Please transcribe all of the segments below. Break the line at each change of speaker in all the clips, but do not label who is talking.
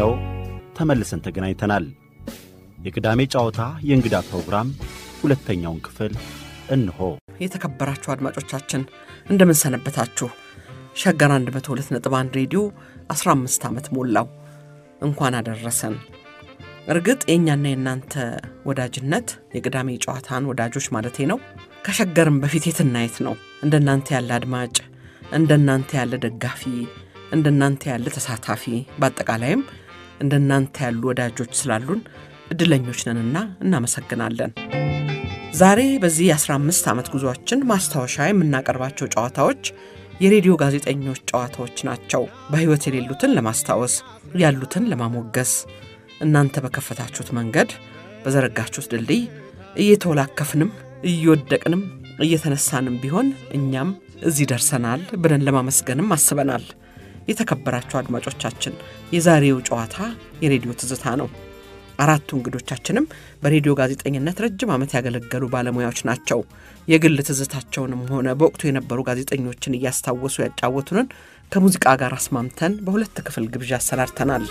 ይኸው ተመልሰን ተገናኝተናል። የቅዳሜ ጨዋታ የእንግዳ ፕሮግራም ሁለተኛውን ክፍል እንሆ።
የተከበራችሁ አድማጮቻችን እንደምን ሰነበታችሁ? ሸገር 102.1 ሬዲዮ 15 ዓመት ሞላው። እንኳን አደረሰን። እርግጥ የእኛና የእናንተ ወዳጅነት የቅዳሜ ጨዋታን ወዳጆች ማለቴ ነው ከሸገርም በፊት የትናየት ነው። እንደናንተ ያለ አድማጭ፣ እንደናንተ ያለ ደጋፊ፣ እንደናንተ ያለ ተሳታፊ፣ በአጠቃላይም እንደናንተ ያሉ ወዳጆች ስላሉን እድለኞች ነንና እናመሰግናለን። ዛሬ በዚህ የ15 ዓመት ጉዞአችን ማስታወሻ የምናቀርባቸው ጨዋታዎች የሬዲዮ ጋዜጠኞች ጨዋታዎች ናቸው። በሕይወት የሌሉትን ለማስታወስ ያሉትን ለማሞገስ እናንተ በከፈታችሁት መንገድ በዘረጋችሁት ድልድይ እየተወላከፍንም እየወደቅንም እየተነሳንም ቢሆን እኛም እዚህ ደርሰናል ብለን ለማመስገንም አስበናል። የተከበራችሁ አድማጮቻችን የዛሬው ጨዋታ የሬዲዮ ትዝታ ነው። አራቱ እንግዶቻችንም በሬዲዮ ጋዜጠኝነት ረጅም ዓመት ያገለገሉ ባለሙያዎች ናቸው። የግል ትዝታቸውንም ሆነ በወቅቱ የነበሩ ጋዜጠኞችን እያስታወሱ ያጫወቱንን ከሙዚቃ ጋር አስማምተን በሁለት ክፍል ግብዣ አሰናድተናል።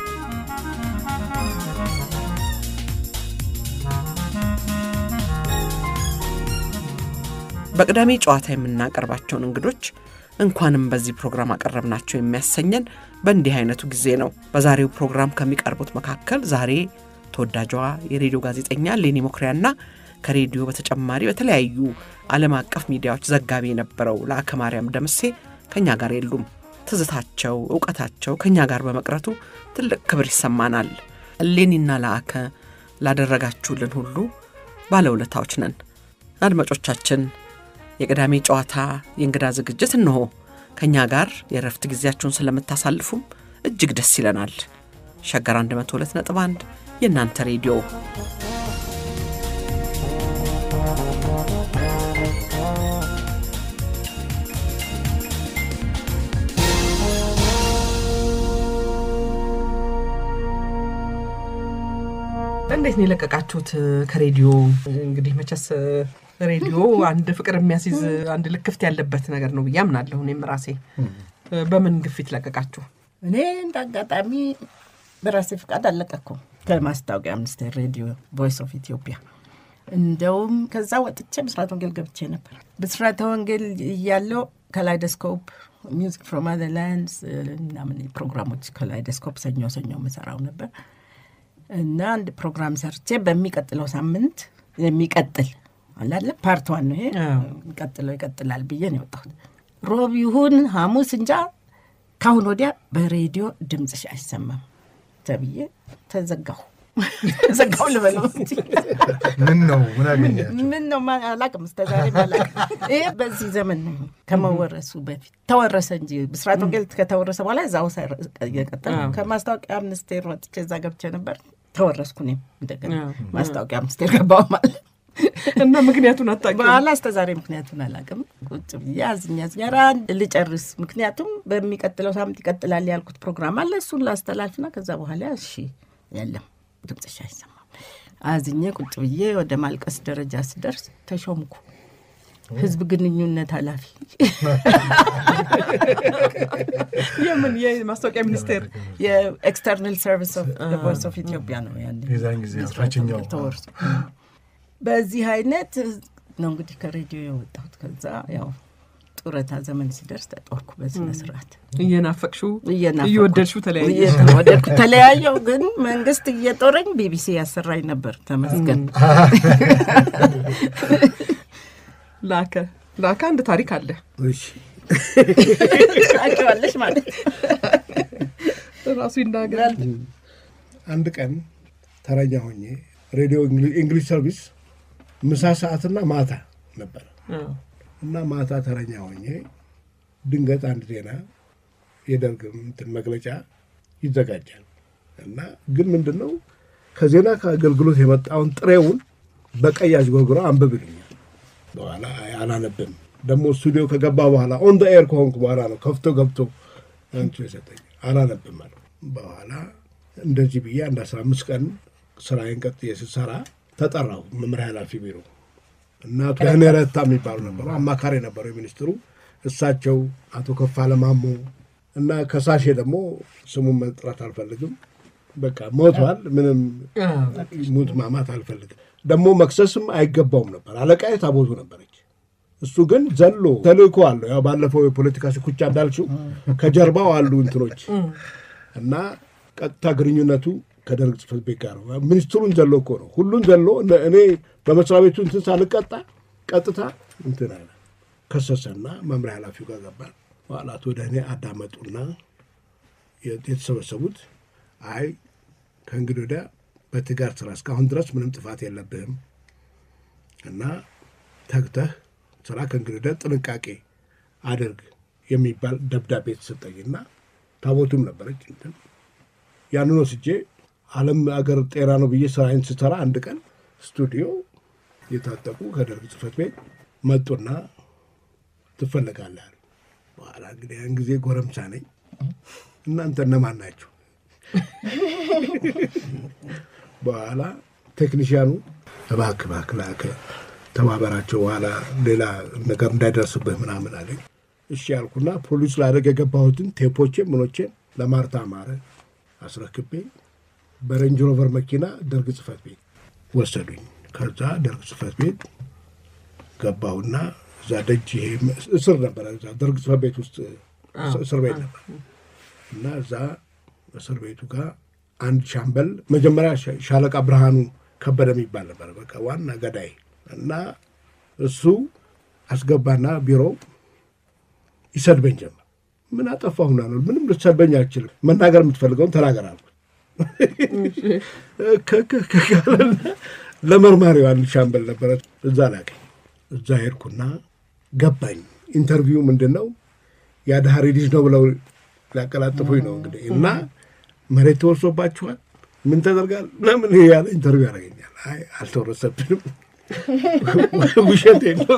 በቅዳሜ ጨዋታ የምናቀርባቸውን እንግዶች እንኳንም በዚህ ፕሮግራም አቀረብናቸው የሚያሰኘን በእንዲህ አይነቱ ጊዜ ነው። በዛሬው ፕሮግራም ከሚቀርቡት መካከል ዛሬ ተወዳጇ የሬዲዮ ጋዜጠኛ ሌኒ ሞክሪያና ከሬዲዮ በተጨማሪ በተለያዩ ዓለም አቀፍ ሚዲያዎች ዘጋቢ የነበረው ለአከ ማርያም ደምሴ ከእኛ ጋር የሉም። ትዝታቸው፣ እውቀታቸው ከእኛ ጋር በመቅረቱ ትልቅ ክብር ይሰማናል። ሌኒና ለአከ ላደረጋችሁልን ሁሉ ባለውለታዎች ነን። አድማጮቻችን የቅዳሜ ጨዋታ የእንግዳ ዝግጅት እንሆ። ከእኛ ጋር የእረፍት ጊዜያችሁን ስለምታሳልፉም እጅግ ደስ ይለናል። ሸገር 102.1 የእናንተ ሬዲዮ እንዴት ነው የለቀቃችሁት ከሬዲዮ? እንግዲህ መቼስ ሬዲዮ አንድ ፍቅር የሚያስይዝ አንድ ልክፍት ያለበት ነገር ነው ብዬ አምናለሁ። እኔም ራሴ በምን ግፊት ለቀቃችሁ?
እኔ እንደ አጋጣሚ በራሴ ፍቃድ አለቀኩም ከማስታወቂያ ሚኒስቴር ሬዲዮ ቮይስ ኦፍ ኢትዮጵያ። እንደውም ከዛ ወጥቼ ብስራተ ወንጌል ገብቼ ነበር። ብስራተ ወንጌል እያለው ከላይደስኮፕ ሚውዚክ ፍሮም አዘር ላንድስ ምናምን ፕሮግራሞች ከላይደስኮፕ ሰኞ ሰኞ የምሰራው ነበር እና አንድ ፕሮግራም ሰርቼ በሚቀጥለው ሳምንት የሚቀጥል አላለ ፓርት ዋን ነው ይሄ ቀጥለው ይቀጥላል ብዬ ነው የወጣሁት። ሮብ ይሁን ሐሙስ እንጃ ካሁን ወዲያ በሬዲዮ ድምፅሽ አይሰማም ተብዬ ተዘጋሁ። ተዘጋሁ ልበለው እንጂ
ምን ነው ምን አገኛቸው?
ምን ነው ማ- አላቅም እስከ ዛሬ አላቅም። ይሄ በዚህ ዘመን ነው ከመወረሱ በፊት ተወረሰ እንጂ ብስራት ወንጌል ከተወረሰ በኋላ እዛው ሰር- እየቀጠለ
አዎ።
ከማስታወቂያ ሚኒስቴር ወጥቼ እዛ ገብቼ ነበር። ተወረስኩ እኔም እንደገና
አዎ።
ማስታወቂያ ሚኒስቴር ገባሁ ማለት
እና ምክንያቱን አታውቂውም?
በኋላ እስከ ዛሬ ምክንያቱን አላውቅም። ቁጭ ብዬ አዝኛ አዝኛ ኧረ አንድ ልጨርስ፣ ምክንያቱም በሚቀጥለው ሳምንት ይቀጥላል ያልኩት ፕሮግራም አለ። እሱን ላስተላልፍና ከዛ በኋላ እሺ የለም ድምፅሽ አይሰማም። አዝኜ ቁጭ ብዬ ወደ ማልቀስ ደረጃ ስደርስ ተሾምኩ ህዝብ ግንኙነት ኃላፊ።
የምን የማስታወቂያ ሚኒስቴር
የኤክስተርናል ሰርቪስ ኦፍ ቮይስ ኦፍ ኢትዮጵያ ነው ያኔ
የዛን ጊዜ ታችኛው
ተወርሶ በዚህ አይነት ነው እንግዲህ ከሬዲዮ የወጣሁት። ከዛ ያው ጡረታ ዘመን ሲደርስ ተጦርኩ በስነ ስርዓት
እየናፈቅሽው
እየናፈቅኩ
እየወደድሽው ተለያየ።
እየተወደድኩ ተለያየው። ግን መንግስት እየጦረኝ ቢቢሲ ያሰራኝ ነበር። ተመስገን።
ላከ ላከ አንድ ታሪክ አለ።
እሺ
ታውቂዋለሽ ማለት
ራሱ ይናገራል።
አንድ ቀን ተረኛ ሆኜ ሬዲዮ እንግሊሽ ሰርቪስ ምሳ ሰዓትና ማታ ነበረ እና ማታ ተረኛ ሆኜ ድንገት አንድ ዜና የደርግ እንትን መግለጫ ይዘጋጃል እና ግን ምንድን ነው ከዜና ከአገልግሎት የመጣውን ጥሬውን በቀይ አዥጎርጉሮ አንብብ ይሉኛል። በኋላ አይ አላነብም። ደግሞ ስቱዲዮ ከገባ በኋላ ኦን ደ ኤር ከሆንኩ በኋላ ነው ከፍቶ ገብቶ አንቺ የሰጠኝ አላነብም አለ። በኋላ እንደዚህ ብዬ አንድ አስራ አምስት ቀን ስራዬን ቀጥዬ ስሰራ ተጠራሁ መምሪያ ኃላፊ ቢሮ እና አቶ ያኔ ረታ የሚባሉ ነበሩ፣ አማካሪ ነበሩ የሚኒስትሩ። እሳቸው አቶ ከፋለ ማሞ እና ከሳሼ ደግሞ ስሙን መጥራት አልፈልግም በቃ ሞቷል። ምንም ሙት ማማት አልፈልግም። ደግሞ መክሰስም አይገባውም ነበር። አለቃዬ ታቦቱ ነበረች። እሱ ግን ዘሎ ተልእኮ አለው። ያው ባለፈው የፖለቲካ ሽኩቻ እንዳልችው ከጀርባው አሉ እንትኖች እና ቀጥታ ግንኙነቱ ከደርግ ጽሕፈት ቤት ጋር ነው። ሚኒስትሩን ዘሎ እኮ ነው ሁሉን ዘሎ እኔ በመስሪያ ቤቱ እንትን ሳልቀጣ ቀጥታ እንትን አለ ከሰሰና መምሪያ ኃላፊው ጋር ገባል። በኋላት ወደ እኔ አዳመጡና የተሰበሰቡት አይ ከእንግዲህ ወዲያ በትጋር ስራ እስካሁን ድረስ ምንም ጥፋት የለብህም እና ተግተህ ስራ ከእንግዲህ ወዲያ ጥንቃቄ አድርግ የሚባል ደብዳቤ የተሰጠኝና ታቦቱም ነበረች እንትን ያንን ወስጄ ዓለም አገር ጤና ነው ብዬ ስራዬን ስሰራ አንድ ቀን ስቱዲዮ የታጠቁ ከደርግ ጽሕፈት ቤት መጡና ትፈለጋለህ አሉ። በኋላ እንግዲህ ያን ጊዜ ጎረምሳ ነኝ። እናንተ እነማን ናችሁ? በኋላ ቴክኒሽያኑ እባክህ እባክህ ላከ ተባበራቸው፣ በኋላ ሌላ ነገር እንዳይደርስብህ ምናምን አለኝ። እሺ ያልኩና ፖሊስ ላደግ የገባሁትን ቴፖቼን ምኖቼን ለማርታ ማረ አስረክቤ በሬንጅ ሮቨር መኪና ደርግ ጽሕፈት ቤት ወሰዱኝ። ከዛ ደርግ ጽሕፈት ቤት ገባሁና እዛ ደጅ ይሄ እስር ነበረ። እዛ ደርግ ጽሕፈት ቤት ውስጥ እስር ቤት ነበር እና እዛ እስር ቤቱ ጋር አንድ ሻምበል መጀመሪያ ሻለቃ ብርሃኑ ከበደ የሚባል ነበር፣ በቃ ዋና ገዳይ እና እሱ አስገባና ቢሮ ይሰድበኝ ጀመር። ምን አጠፋሁና ነው? ምንም ልትሰድበኝ አልችልም። መናገር የምትፈልገውን ተናገር አልኩት። ለመርማሪው አንድ ሻምበል ነበረ፣ እዛ ላከኝ። እዛ ሄድኩና ገባኝ። ኢንተርቪው ምንድን ነው የአድሃሪ ልጅ ነው ብለው ሊያቀላጥፉኝ ነው እንግዲህ እና መሬት ተወርሶባችኋል፣ ምን ተደርጋል ምናምን ያለ ኢንተርቪው ያደርገኛል። አይ አልተወረሰብንም፣ ውሸት የለው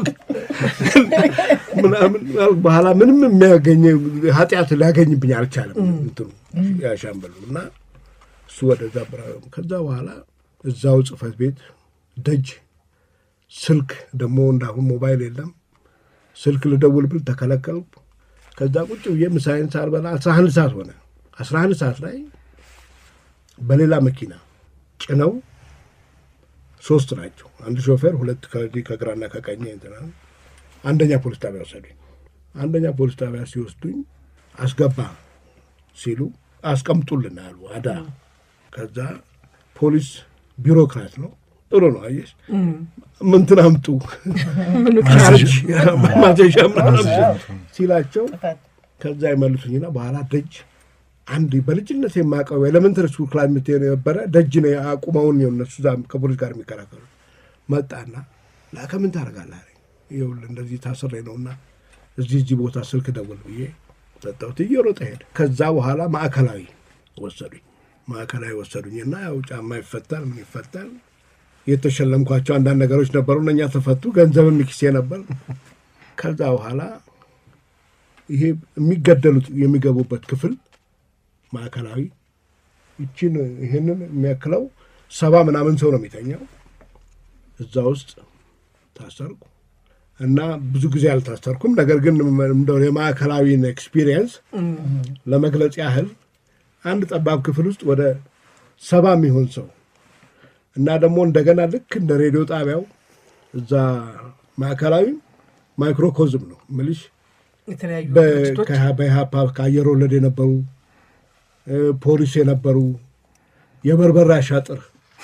ምናምን በኋላ ምንም የሚያገኘ ኃጢአት ሊያገኝብኝ አልቻለም እንትኑ ያሻምበሉ እና እሱ ወደዛ ብራ ከዛ በኋላ እዛው ጽሕፈት ቤት ደጅ ስልክ ደግሞ እንዳሁን ሞባይል የለም። ስልክ ልደውል ብል ተከለከልኩ። ከዛ ቁጭ ብዬ ምሳዬን ሳልበላ አስራ አንድ ሰዓት ሆነ። አስራ አንድ ሰዓት ላይ በሌላ መኪና ጭነው ሶስት ናቸው። አንድ ሾፌር፣ ሁለት ከዚህ ከግራና ከቀኝ እንትና አንደኛ ፖሊስ ጣቢያ ወሰዱኝ። አንደኛ ፖሊስ ጣቢያ ሲወስዱኝ አስገባ ሲሉ አስቀምጡልን አሉ አዳ። ከዛ ፖሊስ ቢሮክራት ነው ጥሩ ነው አየሽ፣ ምንትን አምጡ ቻርጅ ማዘዣ ምናምን ሲላቸው ከዛ ይመልሱኝና በኋላ ደጅ አንድ በልጅነት የማውቀው ኤሌመንተሪ ስኩል ክላስ የነበረ ደጅ ነው አቁመውን ነው እነሱ እዛ ከፖሊስ ጋር የሚከራከሩ መጣና ላከ ምን ታደርጋለህ አለኝ። ይኸውልህ እንደዚህ ታስሬ ነውና እዚህ እዚህ ቦታ ስልክ ደውል ብዬ ሰጠሁት። እየሮጠ ሄደ። ከዛ በኋላ ማዕከላዊ ወሰዱኝ። ማዕከላዊ ወሰዱኝና ያው ጫማ ይፈታል ምን ይፈታል የተሸለምኳቸው አንዳንድ ነገሮች ነበሩ። እነኛ ተፈቱ። ገንዘብም ኪሴ ነበር። ከዛ በኋላ ይሄ የሚገደሉት የሚገቡበት ክፍል ማዕከላዊ ይችን ይህንን የሚያክለው ሰባ ምናምን ሰው ነው የሚተኛው። እዛ ውስጥ ታሰርኩ እና ብዙ ጊዜ አልታሰርኩም። ነገር ግን እንደው የማዕከላዊን ኤክስፒሪየንስ ለመግለጽ ያህል አንድ ጠባብ ክፍል ውስጥ ወደ ሰባ የሚሆን ሰው እና ደግሞ እንደገና ልክ እንደ ሬዲዮ ጣቢያው እዛ ማዕከላዊ ማይክሮኮዝም ነው ምልሽ
የተለያዩ
በ-
ድርጅቶች
ከ- በኢህአፓ ከአየር ወለድ የነበሩ እ፣ ፖሊስ የነበሩ የበርበራ አሻጥር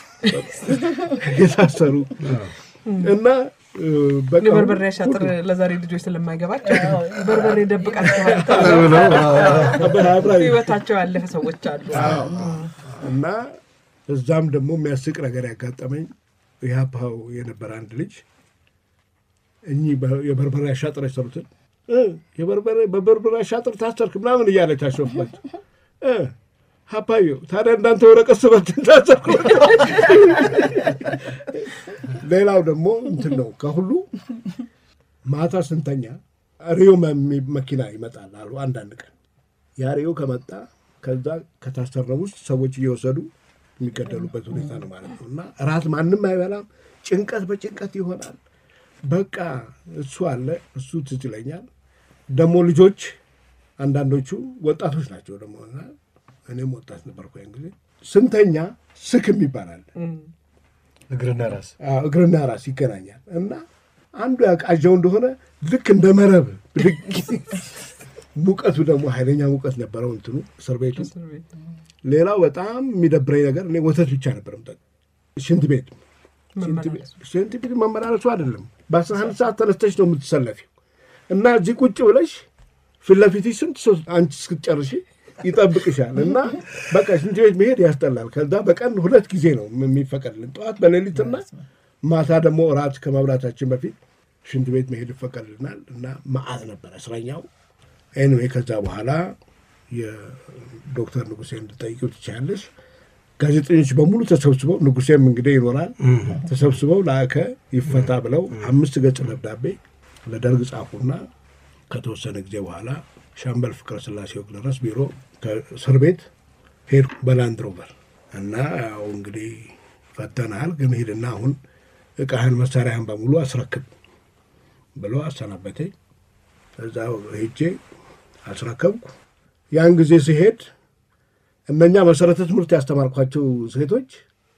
የታሰሩ እና እ፣ በቃ
የበርበሬ አሻጥር ለዛሬ ልጆች ስለማይገባቸው በርበሬ ደብቃቸዋል
በአብራሪ
ህይወታቸው ያለፈ ሰዎች አሉ።
እና እዛም ደግሞ የሚያስቅ ነገር ያጋጠመኝ ኢህአፓው የነበረ አንድ ልጅ እኚህ በ- የበርበሬ አሻጥር የሰሩትን እ፣ የበርበሬ በበርበሬ አሻጥር ታሰርክ ምናምን እያለ ታሾፍባቸው እ፣ ሀፓዮ ታዲያ እንዳንተ ወረቀት ስበትን ታሰርኩ። ሌላው ደግሞ እንትን ነው ከሁሉ ማታ ስንተኛ ሪዮ መ- መኪና ይመጣል አሉ አንዳንድ ቀን ያ ሪዮ ከመጣ ከዛ ከታሰረው ውስጥ ሰዎች እየወሰዱ የሚገደሉበት ሁኔታ ነው ማለት ነው። እና እራት ማንም አይበላም፣ ጭንቀት በጭንቀት ይሆናል። በቃ እሱ አለ እሱ ትዝ ይለኛል። ደግሞ ልጆች አንዳንዶቹ ወጣቶች ናቸው ደግሞ እና እኔም ወጣት ነበርኩ ያን ጊዜ ስንተኛ ስክም ይባላል
እግርና ራስ
አዎ፣ እግርና ራስ ይገናኛል እና አንዱ ያቃዣው እንደሆነ ልክ እንደ መረብ ብድግ ሙቀቱ ደግሞ ኃይለኛ ሙቀት ነበረው እንትኑ እስር ቤቱ። ሌላው በጣም የሚደብረኝ ነገር እኔ ወተት ብቻ ነበር የምጠጣው። ሽንት ቤት ሽንት ቤት- ሽንት ቤት መመላለሱ አይደለም። በአስራ አንድ ሰዓት ተነስተሽ ነው የምትሰለፊው እና እዚህ ቁጭ ብለሽ ፊት ለፊትሽ ስንት ሰው አንቺ እስክትጨርሺ ይጠብቅሻል እና በቃ ሽንት ቤት መሄድ ያስጠላል። ከዛ በቀን ሁለት ጊዜ ነው የሚፈቀድልን፣ ጠዋት በሌሊትና ማታ ደግሞ እራት ከመብላታችን በፊት ሽንት ቤት መሄድ ይፈቀድልናል እና መዓት ነበር እስረኛው። ኤኒዌይ ከዛ በኋላ የዶክተር ንጉሴ እንድጠይቂው ትችያለሽ። ጋዜጠኞች በሙሉ ተሰብስበው ንጉሴም እንግዲህ ይኖራል ተሰብስበው ላከ ይፈታ ብለው አምስት ገጽ ደብዳቤ ለደርግ ጻፉና ከተወሰነ ጊዜ በኋላ ሻምበል ፍቅረ ስላሴ ወግደረስ ቢሮ ከእስር ቤት ሄድኩ በላንድ ሮቨር እና ያው እንግዲህ ፈተናል፣ ግን ሂድና አሁን እቃህን መሳሪያህን በሙሉ አስረክብ ብሎ አሰናበተኝ። እዛ ሄጄ አስረከብኩ። ያን ጊዜ ሲሄድ እነኛ መሰረተ ትምህርት ያስተማርኳቸው ሴቶች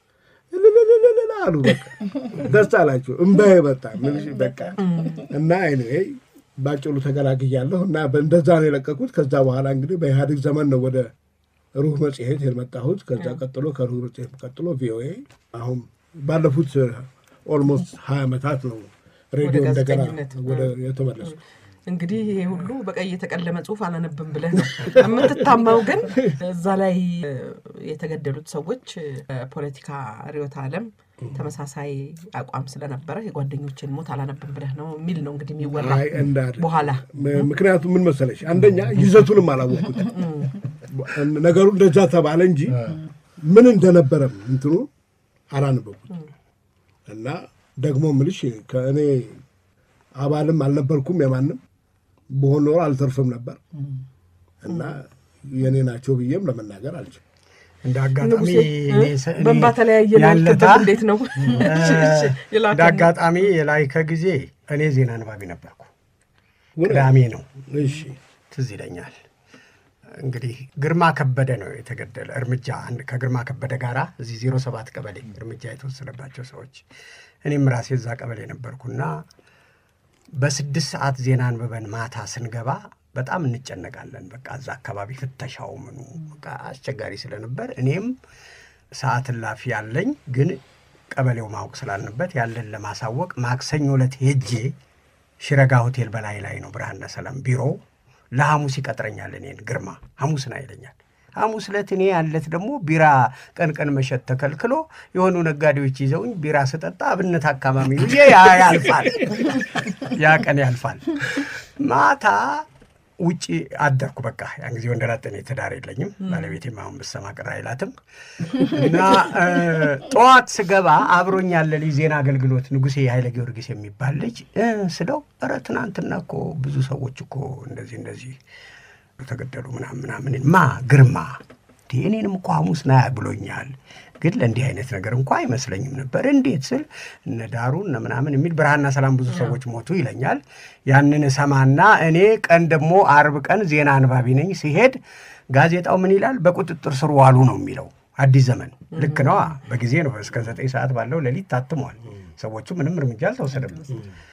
እልልልልል አሉ። በቃ ደስ አላቸው። እምባዬ መጣ። ምልሽ በቃ እና ኤኒዌይ ባጭሩ ተገላግያለሁ እና እንደዛ ነው የለቀቁት። ከዛ በኋላ እንግዲህ በኢህአዴግ ዘመን ነው ወደ ሩህ መጽሔት የመጣሁት። ከዛ ቀጥሎ ከሩህ መጽሔት ቀጥሎ ቪኦኤ። አሁን ባለፉት ኦልሞስት ሀያ ዓመታት ነው ሬዲዮ እንደገና
ጋዜጠኝነት።
ወደ የተመለሱ
እንግዲህ ይሄ ሁሉ በቀይ የተቀለመ ጽሁፍ አላነብም ብለህ ነው የምትታማው። ግን እዛ ላይ እ፣ የተገደሉት ሰዎች እ፣ ፖለቲካ ርዕዮተ ዓለም ተመሳሳይ አቋም ስለነበረ የጓደኞችን ሞት አላነብም ብለህ ነው የሚል ነው እንግዲህ የሚወራ
አይ እንዳለ
በኋላ
ም- ምክንያቱም ምን መሰለሽ፣ አንደኛ ይዘቱንም አላወቅኩት። ነገሩ እንደዛ ተባለ እንጂ ምን እንደነበረም እንትኑ አላነበብኩት እና ደግሞ ምልሽ ከእኔ አባልም አልነበርኩም የማንም በሆን ኖሮ አልተርፍም ነበር እና የእኔ ናቸው ብዬም ለመናገር አልችልም።
እንደ አጋጣሚ
ንጉሴ
እኔ ሰ- እኔ
በእንባ ተለያየ
ያለታ
ያልክበት እንዴት ነው?
እንደ አጋጣሚ የላይከ ጊዜ እኔ ዜና አንባቢ ነበርኩ።
እውነት?
ቅዳሜ ነው
እሺ
ትዝ ይለኛል። እንግዲህ ግርማ ከበደ ነው የተገደለ እርምጃ አንድ ከግርማ ከበደ ጋራ እዚህ ዜሮ ሰባት ቀበሌ እርምጃ የተወሰደባቸው ሰዎች እኔም ራሴ እዛ ቀበሌ ነበርኩና በስድስት ሰዓት ዜና አንብበን ማታ ስንገባ በጣም እንጨነቃለን። በቃ እዛ አካባቢ ፍተሻው ምኑ በቃ አስቸጋሪ ስለነበር እኔም ሰዓት እላፊ ያለኝ ግን ቀበሌው ማወቅ ስላልንበት ያለን ለማሳወቅ ማክሰኞ ዕለት ሄጄ ሽረጋ ሆቴል በላይ ላይ ነው ብርሃንና ሰላም ቢሮው ለሐሙስ ይቀጥረኛል። እኔን ግርማ ሐሙስን አይለኛል። ሐሙስ ዕለት እኔ ያለት ደግሞ ቢራ ቀን ቀን መሸጥ ተከልክሎ የሆኑ ነጋዴዎች ይዘውኝ ቢራ ስጠጣ አብነት አካባቢ ውዬ ያ ያልፋል፣ ያ ቀን ያልፋል። ማታ ውጭ አደርኩ። በቃ ያን ጊዜ ወንደላጤ ነኝ፣ ትዳር የለኝም። ባለቤቴም አሁን ብትሰማ ቅር አይላትም። እና እ፣ ጠዋት ስገባ አብሮኝ ያለ ልጅ ዜና አገልግሎት ንጉሴ ኃይለ ጊዮርጊስ የሚባል ልጅ እ፣ ስለው ኧረ ትናንትና እኮ ብዙ ሰዎች እኮ እንደዚህ እንደዚህ ተገደሉ ምናምን ምናምን ማ ግርማ እንዴ እኔንም እኮ ሐሙስ ና ብሎኛል፣ ግን ለእንዲህ አይነት ነገር እንኳ አይመስለኝም ነበር። እንዴት ስል እነ ዳሩ እነ ምናምን የሚል ብርሃንና ሰላም ብዙ ሰዎች ሞቱ ይለኛል። ያንን እሰማና እኔ ቀን ደግሞ አርብ ቀን ዜና አንባቢ ነኝ። ሲሄድ ጋዜጣው ምን ይላል? በቁጥጥር ስር ዋሉ ነው የሚለው። አዲስ ዘመን ልክ ነዋ። በጊዜ ነው እስከ ዘጠኝ ሰዓት ባለው ሌሊት ታትሟል። ሰዎቹ ምንም እርምጃ አልተወሰደበት።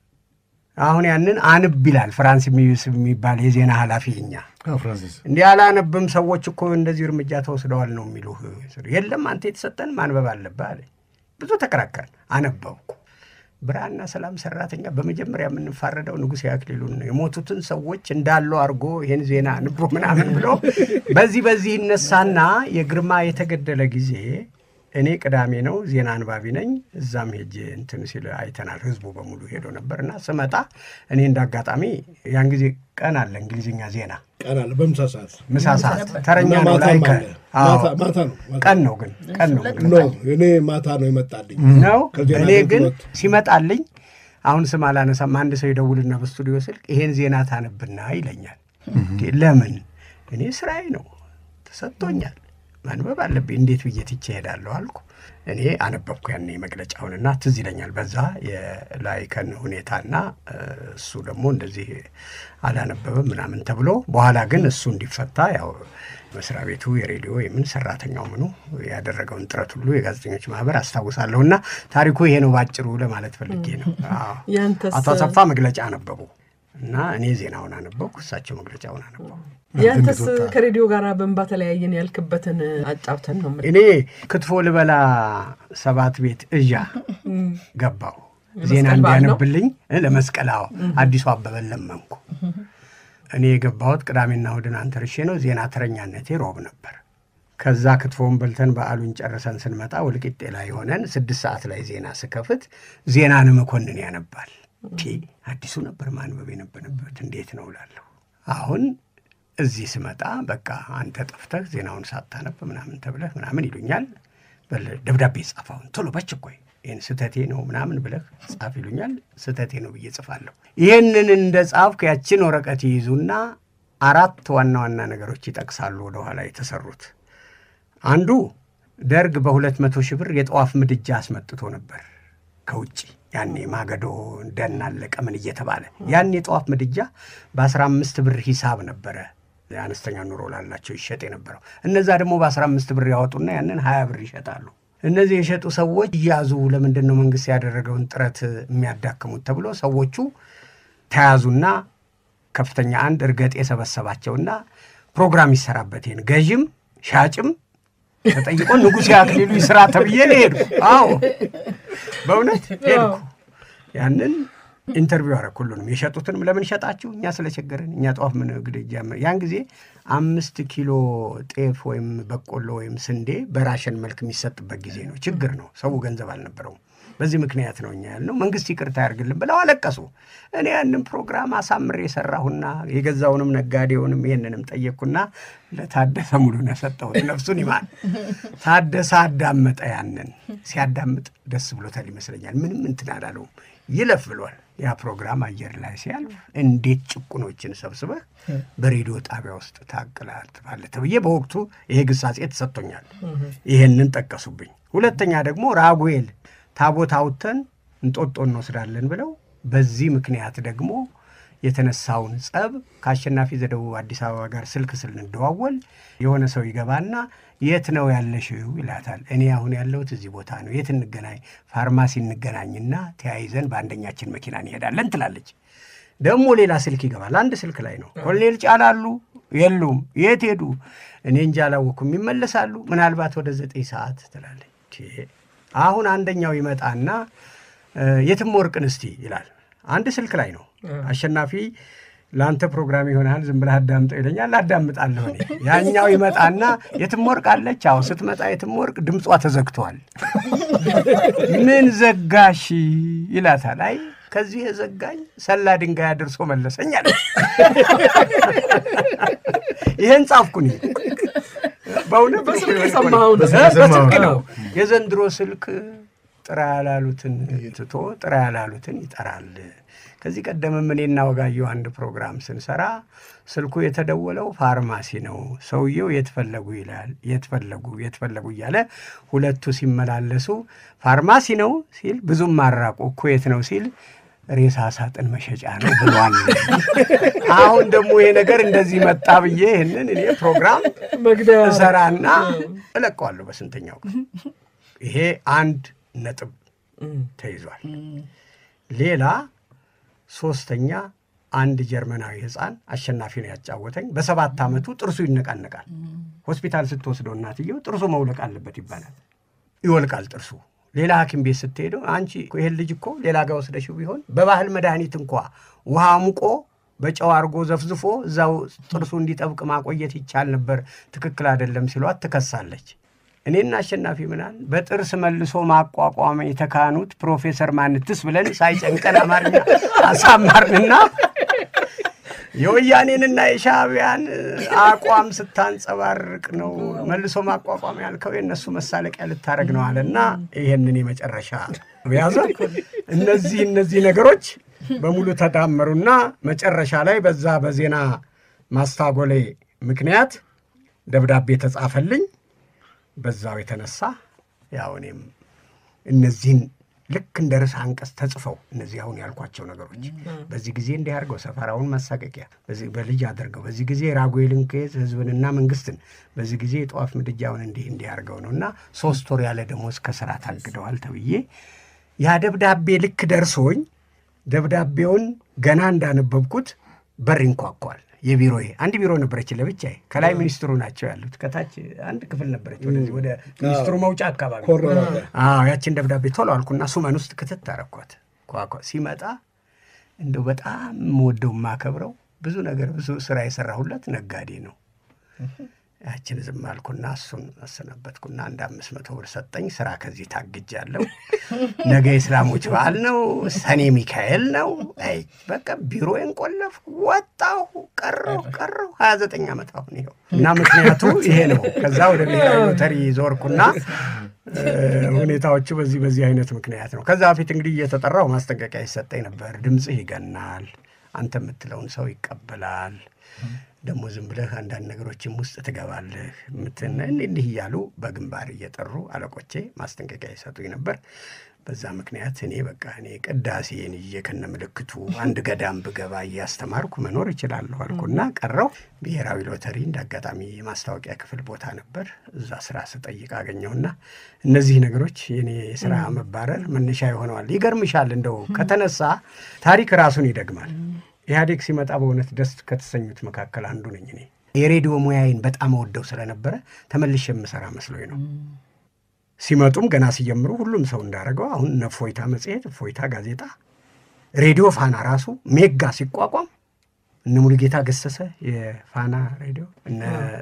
አሁን ያንን አንብ ይላል ፍራንስ የሚባል የዜና ኃላፊ እኛ
ፍራንሲስ
እንዲህ አላነብም። ሰዎች እኮ እንደዚህ እርምጃ ተወስደዋል ነው የሚሉህ። የለም አንተ የተሰጠን ማንበብ አለብህ አለ። ብዙ ተከራከርን። አነበብኩ። ብርሃንና ሰላም ሰራተኛ በመጀመሪያ የምንፋረደው ንጉሴ አክሊሉን ነው። የሞቱትን ሰዎች እንዳሉ አድርጎ ይህን ዜና ንቦ ምናምን ብሎ በዚህ በዚህ ይነሳና የግርማ የተገደለ ጊዜ እኔ ቅዳሜ ነው ዜና አንባቢ ነኝ። እዛም ሄጄ እንትን ሲል አይተናል። ህዝቡ በሙሉ ሄዶ ነበር እና ስመጣ እኔ እንደ አጋጣሚ ያን ጊዜ ቀን አለ እንግሊዝኛ ዜና
ቀን አለ በምሳ ሰዓት
ምሳ ሰዓት ተረኛ
እና
ነው ላይ
ማታም አለ። ማታ- ማታ ነው ማታ
ቀን ነው ግን ቀን ነው ግን
ኖ እኔ ማታ ነው የመጣልኝ
ነው
ከዜና
እኔ ግን
አገልግሎት።
ሲመጣልኝ አሁን ስም አላነሳም። አንድ ሰው ይደውልና በስቱዲዮ ስልክ ይሄን ዜና ታነብና ይለኛል። እንዴ ለምን? እኔ ስራዬ ነው ተሰጥቶኛል ማንበብ አለብኝ። እንዴት ብዬ ትቼ እሄዳለሁ አልኩ። እኔ አነበብኩ ያኔ መግለጫውንና ትዝ ይለኛል በዛ የላይከን ሁኔታና እሱ ደግሞ እንደዚህ አላነበበም ምናምን ተብሎ በኋላ ግን እሱ እንዲፈታ ያው መስሪያ ቤቱ የሬዲዮ የምን ሰራተኛው ምኑ ያደረገውን ጥረት ሁሉ የጋዜጠኞች ማህበር አስታውሳለሁ። እና ታሪኩ ይሄ ነው ባጭሩ ለማለት ፈልጌ ነው። አዎ።
ያንተስ?
አቶ አሰፋ መግለጫ አነበቡ እና እኔ ዜናውን አነበብኩ፣ እሳቸው መግለጫውን አነበቡ።
ያንተስ ከሬዲዮ ጋር በእንባ ተለያየን ያልክበትን አጫውተን ነው የምልህ።
እኔ ክትፎ ልበላ ሰባት ቤት እዣ ገባሁ። ዜና
ለመስቀል በዓል ነው?
እንዲያነብልኝ እ ለመስቀል አዎ፣ አዲሱ አበበን ለመንኩ። እኔ የገባሁት ቅዳሜና እሑድን አንተርሼ ነው። ዜና ተረኛነቴ ሮብ ነበር። ከዛ ክትፎውን በልተን በዓሉን ጨርሰን ስንመጣ ወልቂጤ ላይ ሆነን ስድስት ሰዓት ላይ ዜና ስከፍት ዜናን መኮንን ያነባል። ቲ አዲሱ ነበር ማንበብ የነበረበት እንዴት ነው እላለሁ። አሁን እዚህ ስመጣ በቃ አንተ ጠፍተህ ዜናውን ሳታነብ ምናምን ተብለህ ምናምን ይሉኛል። በል ደብዳቤ ጻፋውን ቶሎ በችኮይ ይህን ስህተቴ ነው ምናምን ብለህ ጻፍ ይሉኛል። ስህተቴ ነው ብዬ ጽፋለሁ። ይህንን እንደ ጻፍኩ ያችን ወረቀት ይይዙና አራት ዋና ዋና ነገሮች ይጠቅሳሉ ወደኋላ የተሰሩት አንዱ ደርግ በሁለት መቶ ሺህ ብር የጠዋፍ ምድጃ አስመጥቶ ነበር ከውጭ ያኔ ማገዶ ደን አለቀ ምን እየተባለ ያን የጠዋፍ ምድጃ በአስራ አምስት ብር ሂሳብ ነበረ የአነስተኛ ኑሮ ላላቸው ይሸጥ የነበረው። እነዛ ደግሞ በአስራ አምስት ብር ያወጡና ያንን ሀያ ብር ይሸጣሉ። እነዚህ የሸጡ ሰዎች እያዙ ለምንድን ነው መንግስት ያደረገውን ጥረት የሚያዳክሙት ተብሎ ሰዎቹ ተያዙና ከፍተኛ አንድ እርገጤ የሰበሰባቸውና ፕሮግራም ይሰራበት ይሄን ገዥም ሻጭም ተጠይቆ ንጉሥ አክሊሉ ይስራ ተብዬ ነው ሄድኩ። አዎ በእውነት ሄድኩ። ያንን ኢንተርቪው አደረኩ። ሁሉንም የሸጡትንም ለምን ሸጣችሁ? እኛ ስለቸገረን እኛ ጠዋፍ ምን ግድጃ ያን ጊዜ አምስት ኪሎ ጤፍ ወይም በቆሎ ወይም ስንዴ በራሽን መልክ የሚሰጥበት ጊዜ ነው። ችግር ነው። ሰው ገንዘብ አልነበረውም። በዚህ ምክንያት ነው እኛ ያልነው። መንግስት ይቅርታ ያርግልን ብለው አለቀሱ። እኔ ያንን ፕሮግራም አሳምሬ የሰራሁና የገዛውንም ነጋዴውንም ይህንንም ጠየቅኩና ለታደሰ ሙሉነህ ሰጠሁት። ነፍሱን ይማር። ታደሰ አዳመጠ። ያንን ሲያዳምጥ ደስ ብሎታል ይመስለኛል። ምንም እንትን አላለውም። ይለፍ ብሏል። ያ ፕሮግራም አየር ላይ ሲያልፍ እንዴት ጭቁኖችን ሰብስበህ በሬዲዮ ጣቢያ ውስጥ ታቀላጥፋለህ ተብዬ በወቅቱ ይሄ ግሳጼ ተሰጥቶኛል። ይሄንን ጠቀሱብኝ። ሁለተኛ ደግሞ ራጉኤል ታቦት አውጥተን እንጦጦ እንወስዳለን ብለው በዚህ ምክንያት ደግሞ የተነሳውን ጸብ ከአሸናፊ ዘደቡብ አዲስ አበባ ጋር ስልክ ስንደዋወል የሆነ ሰው ይገባና የት ነው ያለሽው ይላታል። እኔ አሁን ያለሁት እዚህ ቦታ ነው። የት እንገናኝ? ፋርማሲ እንገናኝና ተያይዘን በአንደኛችን መኪና እንሄዳለን ትላለች። ደግሞ ሌላ ስልክ ይገባል። አንድ ስልክ ላይ ነው። ኮሎኔል ጫላሉ የሉም። የት ሄዱ? እኔ እንጂ አላወኩም። ይመለሳሉ ምናልባት ወደ ዘጠኝ ሰዓት ትላለች። አሁን አንደኛው ይመጣና የትም ወርቅን እስቲ ይላል። አንድ ስልክ ላይ ነው። አሸናፊ ለአንተ ፕሮግራም ይሆናል ዝም ብለህ አዳምጠው ይለኛል። አዳምጣለሁ እኔ። ያኛው ይመጣና የትም ወርቅ አለች። አዎ ስትመጣ የትም ወርቅ ድምጿ ተዘግቷል። ምን ዘጋሽ ይላታል። አይ ከዚህ የዘጋኝ ሰላ ድንጋይ አድርሶ መለሰኝ አለች። ይህን ጻፍኩኝ። በእውነት
በስልክ የሰማኸው ነው?
በስልክ ነው። የዘንድሮ ስልክ ጥራ ያላሉትን ትቶ ጥራ ያላሉትን ይጠራል። ከዚህ ቀደምም እኔና ወጋየሁ አንድ ፕሮግራም ስንሰራ ስልኩ የተደወለው ፋርማሲ ነው። ሰውየው የትፈለጉ ይላል። የትፈለጉ የትፈለጉ እያለ ሁለቱ ሲመላለሱ ፋርማሲ ነው ሲል ብዙም ማራቁ እኮ የት ነው ሲል ሬሳ ሳጥን መሸጫ ነው ብሏል። አሁን ደግሞ ይሄ ነገር እንደዚህ መጣ ብዬ ይህንን እኔ ፕሮግራም
መግደያ
እሰራና እለቀዋለሁ በስንተኛው ቀን። ይሄ አንድ ነጥብ ተይዟል። ሌላ ሶስተኛ አንድ ጀርመናዊ ሕፃን አሸናፊ ነው ያጫወተኝ። በሰባት ዓመቱ ጥርሱ ይነቃነቃል። ሆስፒታል ስትወስደው እናትየው ጥርሱ መውለቅ አለበት ይባላል። ይወልቃል ጥርሱ። ሌላ ሐኪም ቤት ስትሄደው አንቺ ይሄን ልጅ እኮ ሌላ ጋር ወስደሽው ቢሆን በባህል መድኃኒት እንኳ ውሃ ሙቆ በጨው አድርጎ ዘፍዝፎ እዛው ጥርሱ እንዲጠብቅ ማቆየት ይቻል ነበር፣ ትክክል አይደለም ሲሏት ትከሳለች። እኔና አሸናፊ ምናል በጥርስ መልሶ ማቋቋም የተካኑት ፕሮፌሰር ማንትስ ብለን ሳይጨንቀን አማርኛ አሳማርንና የወያኔንና የሻዕቢያን አቋም ስታንጸባርቅ ነው መልሶ ማቋቋም ያልከው የእነሱ መሳለቂያ ልታደረግ ነው አለና ይሄንን የመጨረሻ ያዘ። እነዚህ እነዚህ ነገሮች በሙሉ ተዳመሩና መጨረሻ ላይ በዛ በዜና ማስታጎሌ ምክንያት ደብዳቤ ተጻፈልኝ። በዛው የተነሳ ያው እኔም እነዚህን ልክ እንደ ርዕሰ አንቀጽ ተጽፈው እነዚህ አሁን ያልኳቸው ነገሮች በዚህ ጊዜ እንዲህ አድርገው ሰፈራውን ማሳቀቂያ በዚህ በልጅ አድርገው በዚህ ጊዜ ራጉኤልን ኬዝ ህዝብንና መንግስትን በዚህ ጊዜ የጠዋፍ ምድጃውን እንዲህ እንዲህ አድርገው ነው እና ሶስት ወር ያለ ደሞዝ ከስራ ታግደዋል ተብዬ ያ ደብዳቤ ልክ ደርሶኝ ደብዳቤውን ገና እንዳነበብኩት በር ይንኳኳል። የቢሮዬ አንድ ቢሮ ነበረች ለብቻዬ። ከላይ ሚኒስትሩ ናቸው ያሉት፣ ከታች አንድ ክፍል ነበረች ወደዚህ ወደ ሚኒስትሩ መውጫ አካባቢ።
ኮርነር አለ።
አዎ ያችን ደብዳቤ ቶሎ አልኩና ሱመን ውስጥ ክትት አረኳት። ኳኳ ሲመጣ እንደው በጣም የምወደው የማከብረው ብዙ ነገር ብዙ ስራ የሰራሁለት ነጋዴ ነው። ያችን ዝም አልኩና እሱን አሰናበትኩና አንድ አምስት መቶ ብር ሰጠኝ። ስራ ከዚህ ታግጃለሁ። ነገ የእስላሞች በዓል ነው፣ ሰኔ ሚካኤል ነው። አይ በቃ ቢሮዬን ቆለፍ ወጣሁ፣ ቀረሁ ቀረሁ ሀያ ዘጠኝ ዓመት አሁን ይኸው እና ምክንያቱ ይሄ ነው። ከዛ ወደ ብሔራዊ ሎተሪ ዞርኩና እ፣ ሁኔታዎቹ በዚህ በዚህ አይነት ምክንያት ነው። ከዛ በፊት እንግዲህ እየተጠራው ማስጠንቀቂያ ይሰጠኝ ነበር። ድምፅህ ይገናል፣ አንተ የምትለውን ሰው ይቀበላል ደግሞ ዝም ብለህ አንዳንድ ነገሮችም ውስጥ ትገባለህ ምትን እንዲህ እያሉ በግንባር እየጠሩ አለቆቼ ማስጠንቀቂያ ይሰጡኝ ነበር። በዛ ምክንያት እኔ በቃ እኔ ቅዳሴን ይዤ ከነ ምልክቱ አንድ ገዳም ብገባ እያስተማርኩ መኖር እችላለሁ አልኩና ቀረው። ብሔራዊ ሎተሪ እንደ አጋጣሚ የማስታወቂያ ክፍል ቦታ ነበር። እዛ ስራ ስጠይቅ አገኘውና እነዚህ ነገሮች የኔ የስራ መባረር መነሻ ይሆነዋል። ይገርምሻል፣ እንደው ከተነሳ ታሪክ ራሱን ይደግማል። ኢህአዴግ ሲመጣ በእውነት ደስ ከተሰኙት መካከል አንዱ ነኝ እኔ። የሬዲዮ ሙያዬን በጣም ወደው ስለነበረ ተመልሼ የምሰራ መስሎኝ ነው። ሲመጡም ገና ሲጀምሩ ሁሉም ሰው እንዳደረገው አሁን እነ እፎይታ መጽሔት፣ እፎይታ ጋዜጣ፣ ሬዲዮ ፋና ራሱ ሜጋ ሲቋቋም እነ ሙሉጌታ ገሰሰ የፋና ሬዲዮ፣ እነ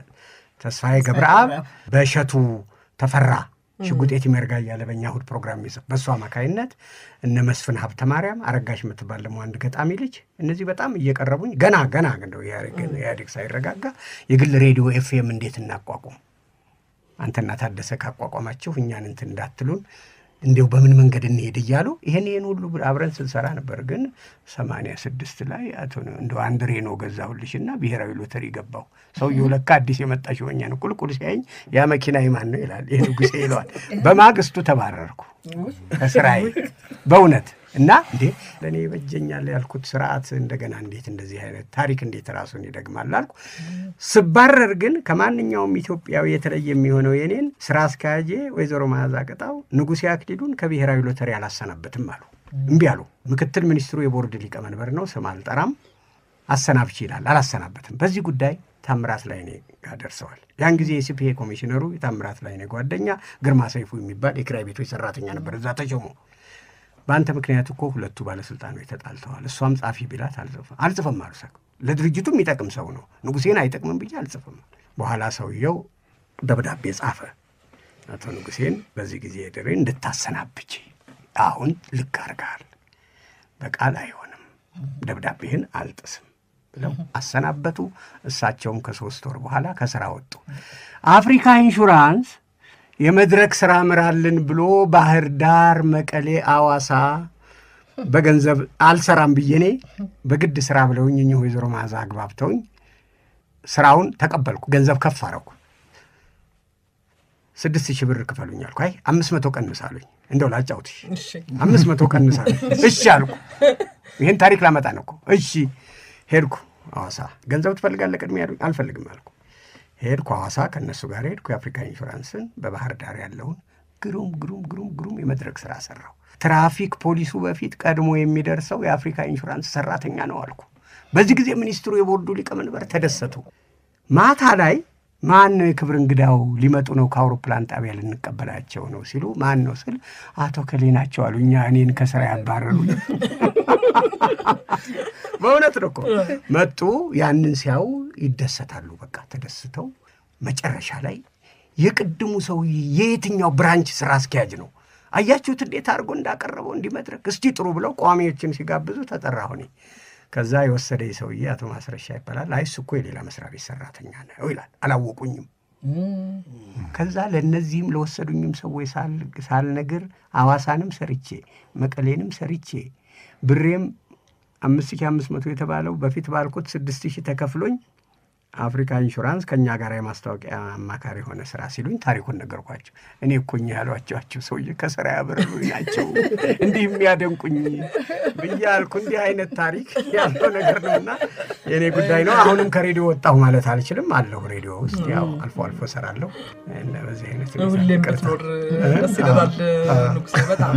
ተስፋዬ ገብረአብ በእሸቱ ተፈራ ሽጉጤት ይመርጋ እያለ በእኛ እሑድ ፕሮግራም ይዘ በእሱ አማካይነት እነ መስፍን ሀብተ ማርያም አረጋሽ የምትባል ደግሞ አንድ ገጣሚ ልጅ እነዚህ በጣም እየቀረቡኝ ገና ገና እንደው ኢህአዴግ ሳይረጋጋ የግል ሬዲዮ ኤፍኤም እንዴት እናቋቁም አንተና ታደሰ ካቋቋማችሁ እኛን እንትን እንዳትሉን እንዲው በምን መንገድ እንሄድ እያሉ ይህን ይህን ሁሉ አብረን ስንሰራ ነበር። ግን ሰማንያ ስድስት ላይ አቶ እንደ አንድ ሬኖ ገዛሁልሽና ብሔራዊ ሎተሪ ገባው። ሰውየው ለካ አዲስ የመጣ ሽወኛ ነው። ቁልቁል ሲያኝ ያ መኪና የማን ነው ይላል። ይህ ንጉሴ ይለዋል። በማግስቱ ተባረርኩ ከስራዬ በእውነት እና እንዴ ለእኔ ይበጀኛል ያልኩት ስርዓት እንደገና እንዴት እንደዚህ አይነት ታሪክ እንዴት ራሱን ይደግማል አልኩ። ስባረር ግን ከማንኛውም ኢትዮጵያዊ የተለየ የሚሆነው የኔን ስራ አስኪያጄ ወይዘሮ መዓዛ ቅጣው ንጉሴ አክሊሉን ከብሔራዊ ሎተሪ አላሰናበትም አሉ። እምቢ አሉ። ምክትል ሚኒስትሩ የቦርድ ሊቀመንበር ነው፣ ስም አልጠራም። አሰናብች ይላል፣ አላሰናበትም። በዚህ ጉዳይ ታምራት ላይኔ ጋር ደርሰዋል። ያን ጊዜ የሲፒኤ ኮሚሽነሩ የታምራት ላይኔ ጓደኛ ግርማ ሰይፉ የሚባል የኪራይ ቤቶች ሰራተኛ ነበር። እዛ ተሾሞ በአንተ ምክንያት እኮ ሁለቱ ባለስልጣኖች ተጣልተዋል። እሷም ጻፊ ቢላት አልጽፍም አልጽፍም አሉ። ሰ ለድርጅቱ የሚጠቅም ሰው ነው፣ ንጉሴን አይጠቅምም ብዬ አልጽፍም። በኋላ ሰውየው ደብዳቤ ጻፈ። አቶ ንጉሴን በዚህ ጊዜ ድሬ እንድታሰናብች አሁን ልክ አድርገሃል፣ በቃል አይሆንም፣ ደብዳቤህን አልጥስም ብለው አሰናበቱ። እሳቸውም ከሶስት ወር በኋላ ከስራ ወጡ። አፍሪካ ኢንሹራንስ የመድረክ ስራ ምራልን ብሎ ባህር ዳር፣ መቀሌ፣ አዋሳ በገንዘብ አልሰራም ብዬ እኔ በግድ ስራ ብለውኝ እኚህ ወይዘሮ መዓዛ አግባብተውኝ ስራውን ተቀበልኩ። ገንዘብ ከፍ አረኩ። ስድስት ሺህ ብር ክፈሉኝ አልኩ። አይ አምስት መቶ ቀንሳሉኝ። እንደው ላጫውትሽ አምስት መቶ ቀንሳሉኝ። እሺ አልኩ። ይህን ታሪክ ላመጣ ነው እኮ። እሺ ሄድኩ ሐዋሳ። ገንዘብ ትፈልጋለህ ቅድሚያ ያሉኝ። አልፈልግም አልኩ። ሄድኩ ሐዋሳ፣ ከእነሱ ጋር ሄድኩ። የአፍሪካ ኢንሹራንስን በባህር ዳር ያለውን ግሩም ግሩም ግሩም ግሩም የመድረክ ስራ ሰራው። ትራፊክ ፖሊሱ በፊት ቀድሞ የሚደርሰው የአፍሪካ ኢንሹራንስ ሰራተኛ ነው አልኩ። በዚህ ጊዜ ሚኒስትሩ የቦርዱ ሊቀመንበር ተደሰቱ። ማታ ላይ ማን ነው የክብር እንግዳው ሊመጡ ነው ከአውሮፕላን ጣቢያ ልንቀበላቸው ነው ሲሉ ማን ነው ስል አቶ ከሌ ናቸው አሉ። እኛ እኔን ከስራ ያባረሩ በእውነት ነው እኮ መጡ። ያንን ሲያዩ ይደሰታሉ። በቃ ተደስተው መጨረሻ ላይ የቅድሙ ሰውዬ የየትኛው ብራንች ስራ አስኪያጅ ነው አያችሁት እንዴት አድርጎ እንዳቀረበው እንዲመድረክ እስቲ ጥሩ ብለው ቋሚዎችን ሲጋብዙ ተጠራሁ እኔ። ከዛ የወሰደ ሰውዬ አቶ ማስረሻ ይባላል። አይ እሱ እኮ የሌላ መስሪያ ቤት ሰራተኛ ነው ይላል። አላወቁኝም። ከዛ ለእነዚህም ለወሰዱኝም ሰዎች ሳልነግር አዋሳንም ሰርቼ መቀሌንም ሰርቼ ብሬም አምስት ሺህ አምስት መቶ የተባለው በፊት ባልኩት ስድስት ሺህ ተከፍሎኝ አፍሪካ ኢንሹራንስ ከእኛ ጋር የማስታወቂያ አማካሪ የሆነ ስራ ሲሉኝ ታሪኩን ነገርኳቸው። እኔ እኮኝ ያሏቸዋቸው ሰውዬ ከስራ ያበረሉኝ ናቸው እንዲህ የሚያደንቁኝ ብዬ አልኩ። እንዲህ አይነት ታሪክ ያለው ነገር ነው እና የእኔ ጉዳይ ነው። አሁንም ከሬዲዮ ወጣሁ ማለት አልችልም። አለሁ ሬዲዮ ውስጥ ያው አልፎ አልፎ እሰራለሁ። እና በዚህ አይነት ሁኔታ
ሁሌም
ይቅርታ።
ብትኖር ደስ ይለናል ንጉሴ። በጣም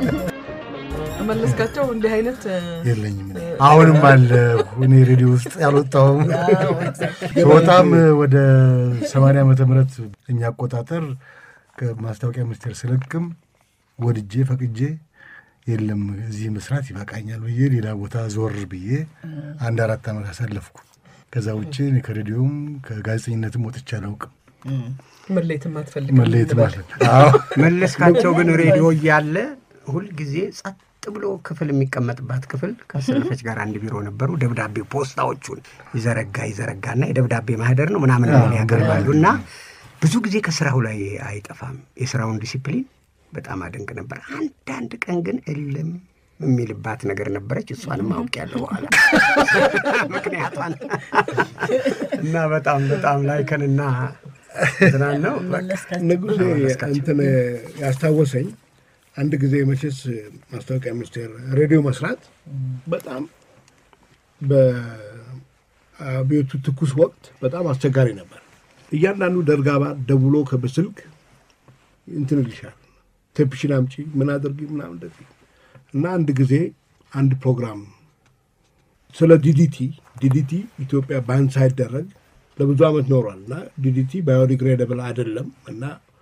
መለስካቸው እንዲህ አይነት
የለኝም እኔ። አሁንም አለ እኔ ሬዲዮ ውስጥ ያልወጣሁም በጣም ወደ ሰማንያ ዓመተ ምህረት እኛ አቆጣጠር ከማስታወቂያ ሚኒስቴር ስለቅም ወድጄ ፈቅጄ የለም እዚህ መስራት ይበቃኛል ብዬ ሌላ ቦታ ዞር ብዬ አንድ አራት ዓመት አሳለፍኩ። ከዛ ውጭ እኔ ከሬዲዮም ከጋዜጠኝነትም ወጥቼ አላውቅም።
መለየትም አትፈልግም
መለየት
እንበል።
ማለት ነው። አዎ
መለስካቸው ግን ሬዲዮ እያለ ሁልጊዜ ጸጥ ብሎ ክፍል የሚቀመጥባት ክፍል ከሰለፈች ጋር አንድ ቢሮ ነበሩ። ደብዳቤ ፖስታዎቹን ይዘረጋ ይዘረጋና የደብዳቤ ማህደር ነው ምናምን ምን ያቀርባሉ እና ብዙ ጊዜ ከስራው ላይ አይጠፋም። የስራውን ዲሲፕሊን በጣም አደንቅ ነበር። አንዳንድ ቀን ግን እልም የሚልባት ነገር ነበረች። እሷንም አውቄያለሁ በኋላ ምክንያቷን እና በጣም በጣም ላይከንና ትናን ነው በቃ
ንጉሴ እንትን ያስታወሰኝ አንድ ጊዜ መቼስ ማስታወቂያ ሚኒስቴር ሬዲዮ መስራት በጣም በአብዮቱ ትኩስ ወቅት በጣም አስቸጋሪ ነበር። እያንዳንዱ ደርጋባ ደውሎ ከበስልክ እንትን ይልሻል፣ ቴፕሽን አምጪ፣ ምን አድርጊ ምናምን እንደዚህ እና አንድ ጊዜ አንድ ፕሮግራም ስለ ዲዲቲ ዲዲቲ ኢትዮጵያ ባን ሳይደረግ ለብዙ ዓመት ኖሯል እና ዲዲቲ ባዮዲግሬደብል አይደለም እና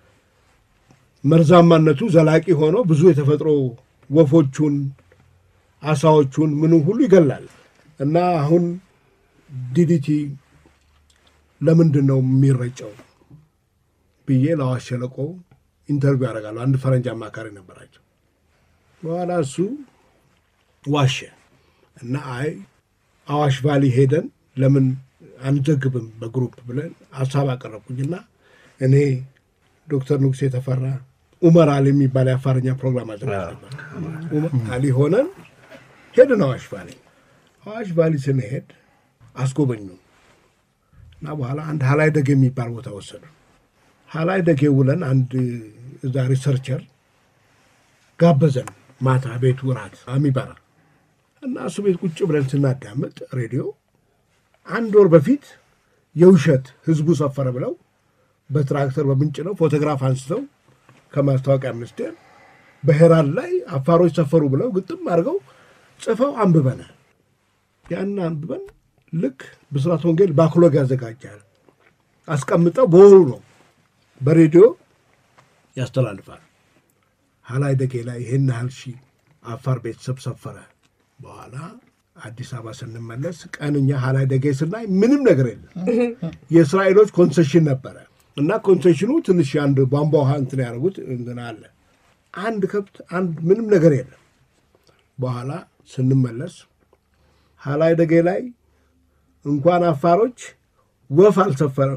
መርዛማነቱ ዘላቂ ሆኖ ብዙ የተፈጥሮ ወፎቹን፣ አሳዎቹን ምኑ ሁሉ ይገላል እና አሁን ዲዲቲ ለምንድን ነው የሚረጨው ብዬ ለአዋሽ ሸለቆ ኢንተርቪው ያደርጋሉ። አንድ ፈረንጅ አማካሪ ነበራቸው። በኋላ እሱ ዋሸ እና አይ አዋሽ ቫሊ ሄደን ለምን አንዘግብም በግሩፕ ብለን ሀሳብ አቀረብኩኝና እኔ ዶክተር ንጉሴ ተፈራ ኡመር አሊ የሚባል የአፋርኛ ፕሮግራም አዘጋጅ ነበር። ኡመር አሊ ሆነን ሄድን አዋሽ ቫሊ። አዋሽ ቫሊ ስንሄድ አስጎበኙ እና በኋላ አንድ ሀላይ ደግ የሚባል ቦታ ወሰዱ። ሀላይ ደጌ ውለን አንድ እዛ ሪሰርቸር ጋበዘን። ማታ ቤቱ ራት የሚበራ እና እሱ ቤት ቁጭ ብለን ስናዳምጥ ሬዲዮ አንድ ወር በፊት የውሸት ህዝቡ ሰፈረ ብለው በትራክተር በምንጭ ነው ፎቶግራፍ አንስተው ከማስታወቂያ ሚኒስቴር በሄራል ላይ አፋሮች ሰፈሩ ብለው ግጥም አድርገው ጽፈው አንብበናል። ያን አንብበን ልክ ብስራት ወንጌል ባክሎግ ያዘጋጃል አስቀምጠው በወሩ ነው በሬዲዮ ያስተላልፋል። ሀላይ ደጌ ላይ ይህን ያህል ሺህ አፋር ቤተሰብ ሰፈረ። በኋላ አዲስ አበባ ስንመለስ ቀንኛ ሀላይ ደጌ ስናይ ምንም ነገር የለም። የእስራኤሎች ኮንሴሽን ነበረ እና ኮንሴሽኑ ትንሽ አንድ ቧንቧ ውሃ እንትን ያደረጉት እንትን አለ። አንድ ከብት አንድ ምንም ነገር የለም። በኋላ ስንመለስ ሀላይ ደጌ ላይ እንኳን አፋሮች ወፍ አልሰፈረም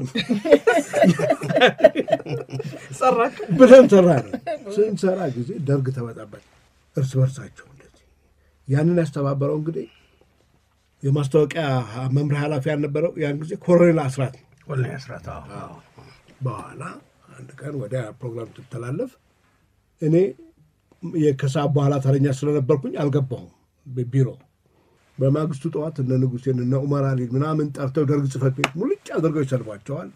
ሰራችሁ
ብለን ሰራ ነው። ስንሰራ ጊዜ ደርግ ተመጣበት እርስ በርሳቸው እንደዚህ ያንን ያስተባበረው እንግዲህ የማስታወቂያ መምሪያ ኃላፊ ያልነበረው ያን ጊዜ ኮሎኔል አስራት ነው።
ወላሂ አስራት
በኋላ አንድ ቀን ወዲያ ፕሮግራም ስትተላለፍ እኔ ከሰዓት በኋላ ተረኛ ስለነበርኩኝ አልገባሁም ቢሮ። በማግስቱ ጠዋት እነ ንጉሴን እነ ኡመር አሊን ምናምን ጠርተው ደርግ ጽሕፈት ቤት ሙልጭ አድርገው ይሰድቧቸዋል።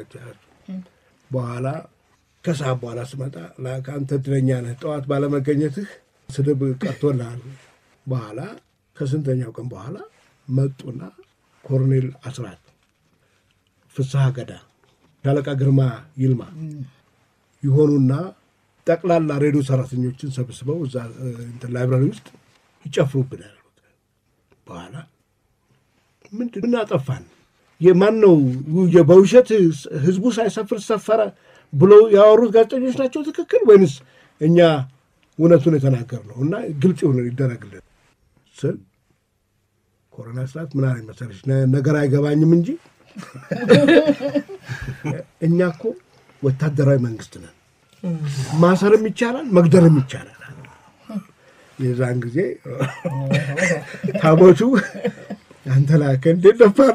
በኋላ ከሰዓት በኋላ ስመጣ ከአንተ እድለኛ ነህ፣ ጠዋት ባለመገኘትህ ስድብ ቀርቶልሃል። በኋላ ከስንተኛው ቀን በኋላ መጡና ኮሎኔል አስራት፣ ፍስሐ ገዳ፣ ሻለቃ ግርማ ይልማ ይሆኑና ጠቅላላ ሬዲዮ ሰራተኞችን ሰብስበው እዛ እንትን ላይብራሪ ውስጥ ይጨፍሩብናል። በኋላ ምንድን ምን አጠፋን? የማን ነው በውሸት ህዝቡ ሳይሰፍር ሰፈረ ብሎ ያወሩት ጋዜጠኞች ናቸው ትክክል ወይንስ እኛ እውነቱን የተናገር ነው? እና ግልጽ የሆነ ይደረግልን ስል ኮሮና ስርዓት ምን አለኝ መሰለሽ፣ ነገር አይገባኝም እንጂ እኛ እኮ ወታደራዊ መንግስት ነን። ማሰርም ይቻላል፣ መግደልም ይቻላል። የዛን ጊዜ ታቦቱ አንተ ላከ እንዴት ነበር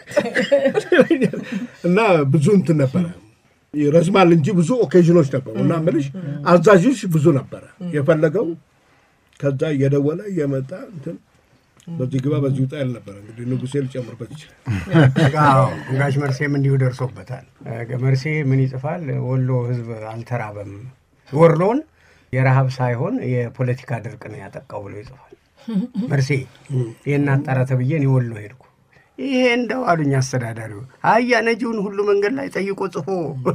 እና ብዙ እንትን ነበረ ይረዝማል እንጂ ብዙ ኦኬዥኖች ነበሩ እና ምልሽ አዛዥሽ ብዙ ነበረ የፈለገው ከዛ እየደወለ እየመጣ እንትን በዚህ ግባ በዚህ ውጣ ያል ነበረ። እንግዲህ ንጉሴ ሊጨምርበት ይችላል።
አዎ ጋሽ መርሴም እንዲሁ ደርሶበታል። መርሴ ምን ይጽፋል? ወሎ ህዝብ አልተራበም፣ ወሎን የረሃብ ሳይሆን የፖለቲካ ድርቅ ነው ያጠቃው ብሎ ይጽፋል። መርሴ ይህን አጣራ ተብዬ እኔ ወሎ ሄድኩ። ይሄ እንደው አሉኝ አስተዳዳሪው፣ አያ ነጂውን ሁሉ መንገድ ላይ ጠይቆ ጽፎ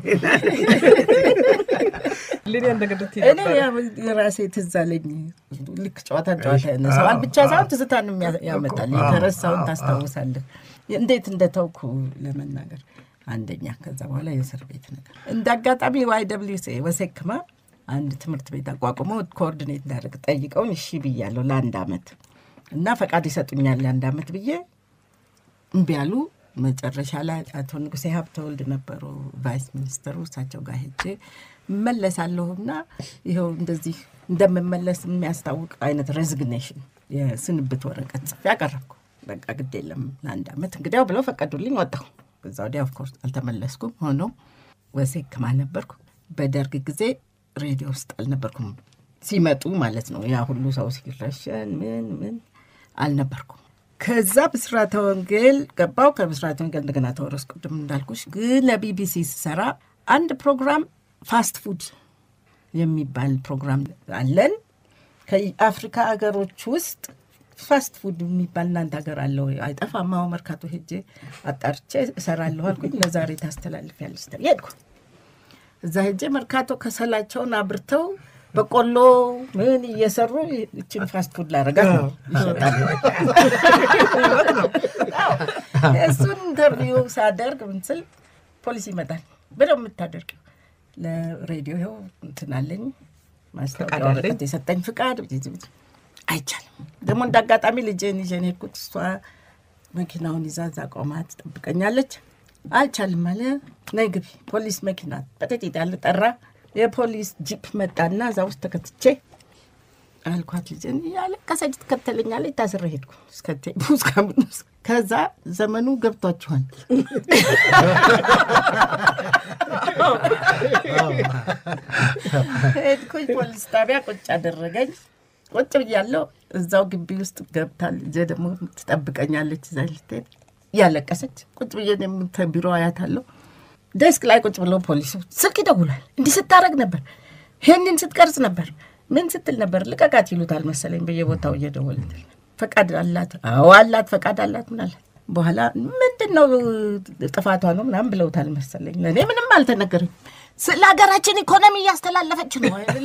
እኔ ያ- የራሴ ትዝ አለኝ። ልክ ጨዋታን ጨዋታ ያነሳዋል ብቻ ሳይሆን ትዝታን የሚያ- ያመጣል። የተረሳውን ታስታውሳለህ። እንዴት እንደተውኩ ለመናገር አንደኛ፣ ከዛ በኋላ የእስር ቤት ነገር እንደ አጋጣሚ ዋይ ደብሊው ሲ ወሴክማ አንድ ትምህርት ቤት አቋቁመው ኮኦርዲኔት እንዳደርግ ጠይቀውን እሺ ብያለሁ ለአንድ አመት እና ፈቃድ ይሰጡኛል ለአንድ አመት ብዬ እምቢ አሉ። መጨረሻ ላይ አቶ ንጉሴ ሀብተወልድ ነበሩ ቫይስ ሚኒስትሩ። እሳቸው ጋር ሄጄ እመለሳለሁና ይኸው እንደዚህ እንደምመለስ የሚያስታውቅ አይነት ሬዚግኔሽን የስንብት ወረቀት ጽፌ ያቀረብኩ። በቃ ግድ የለም ለአንድ አመት እንግዲያው ብለው ፈቀዱልኝ። ወጣሁ። ከዛ ወዲያ ኦፍኮርስ አልተመለስኩም። ሆኖ ወሴክማ ነበርኩ። በደርግ ጊዜ ሬዲዮ ውስጥ አልነበርኩም። ሲመጡ ማለት ነው ያ ሁሉ ሰው ሲረሸን ምን ምን አልነበርኩም። ከዛ ብስራተ ወንጌል ገባው። ከብስራተ ወንጌል እንደገና ተወረስ ቅድም እንዳልኩሽ። ግን ለቢቢሲ ስሰራ አንድ ፕሮግራም ፋስት ፉድ የሚባል ፕሮግራም አለን። ከአፍሪካ ሀገሮች ውስጥ ፋስት ፉድ የሚባል እናንተ ሀገር አለ ወይ? አይጠፋም። አዎ መርካቶ ሄጄ አጣርቼ እሰራለሁ አልኩኝ። ለዛሬ ታስተላልፊያለሽ ተብዬ ሄድኩ። እዛ ሄጄ መርካቶ ከሰላቸውን አብርተው በቆሎ ምን እየሰሩ ይችን ፋስት ፉድ ላረጋት ነው ይሸጣል። አዎ። እሱን ኢንተርቪው ሳደርግ ምን ስል ፖሊስ ይመጣል። በደምብ የምታደርጊው ለሬዲዮ ይኸው እንትን አለኝ ማስታወቂያ ወረቀት የሰጠኝ ፍቃድ አይቻልም። ደግሞ እንደ አጋጣሚ ልጄን ይዤን ሄድኩት። እሷ መኪናውን ይዛ እዛ ቆማ ትጠብቀኛለች። አይቻልም አለ። ነይ ግቢ። ፖሊስ መኪና በጥቂት ያለ ጠራ። የፖሊስ ጂፕ መጣና እዛ ውስጥ ተከትቼ አልኳት ልጄን እያለቀሰች ትከተለኛለች። ታስሬ ሄድኩ እስከ ቴቡ እስከምን ውስጥ ከዛ ዘመኑ ገብቷችኋል። ሄድኩኝ ፖሊስ ጣቢያ ቁጭ አደረገኝ። ቁጭ ብያለሁ። እዛው ግቢ ውስጥ ገብታ ልጄ ደግሞ ትጠብቀኛለች። እዛ ልትሄድ እያለቀሰች ቁጭ ብዬ እኔም ቢሮ አያታለሁ። ዴስክ ላይ ቁጭ ብለው ፖሊሱ ስልክ ይደውላል። እንዲህ ስታረግ ነበር፣ ይህንን ስትቀርጽ ነበር፣ ምን ስትል ነበር፣ ልቀቃት ይሉታል መሰለኝ በየቦታው እየደወልትል ፈቃድ አላት? አዎ አላት፣ ፈቃድ አላት። ምን አላት? በኋላ ምንድን ነው ጥፋቷ ነው ምናምን ብለውታል መሰለኝ። ለእኔ ምንም አልተነገረኝ። ስለ ሀገራችን ኢኮኖሚ እያስተላለፈች ነው አይደል?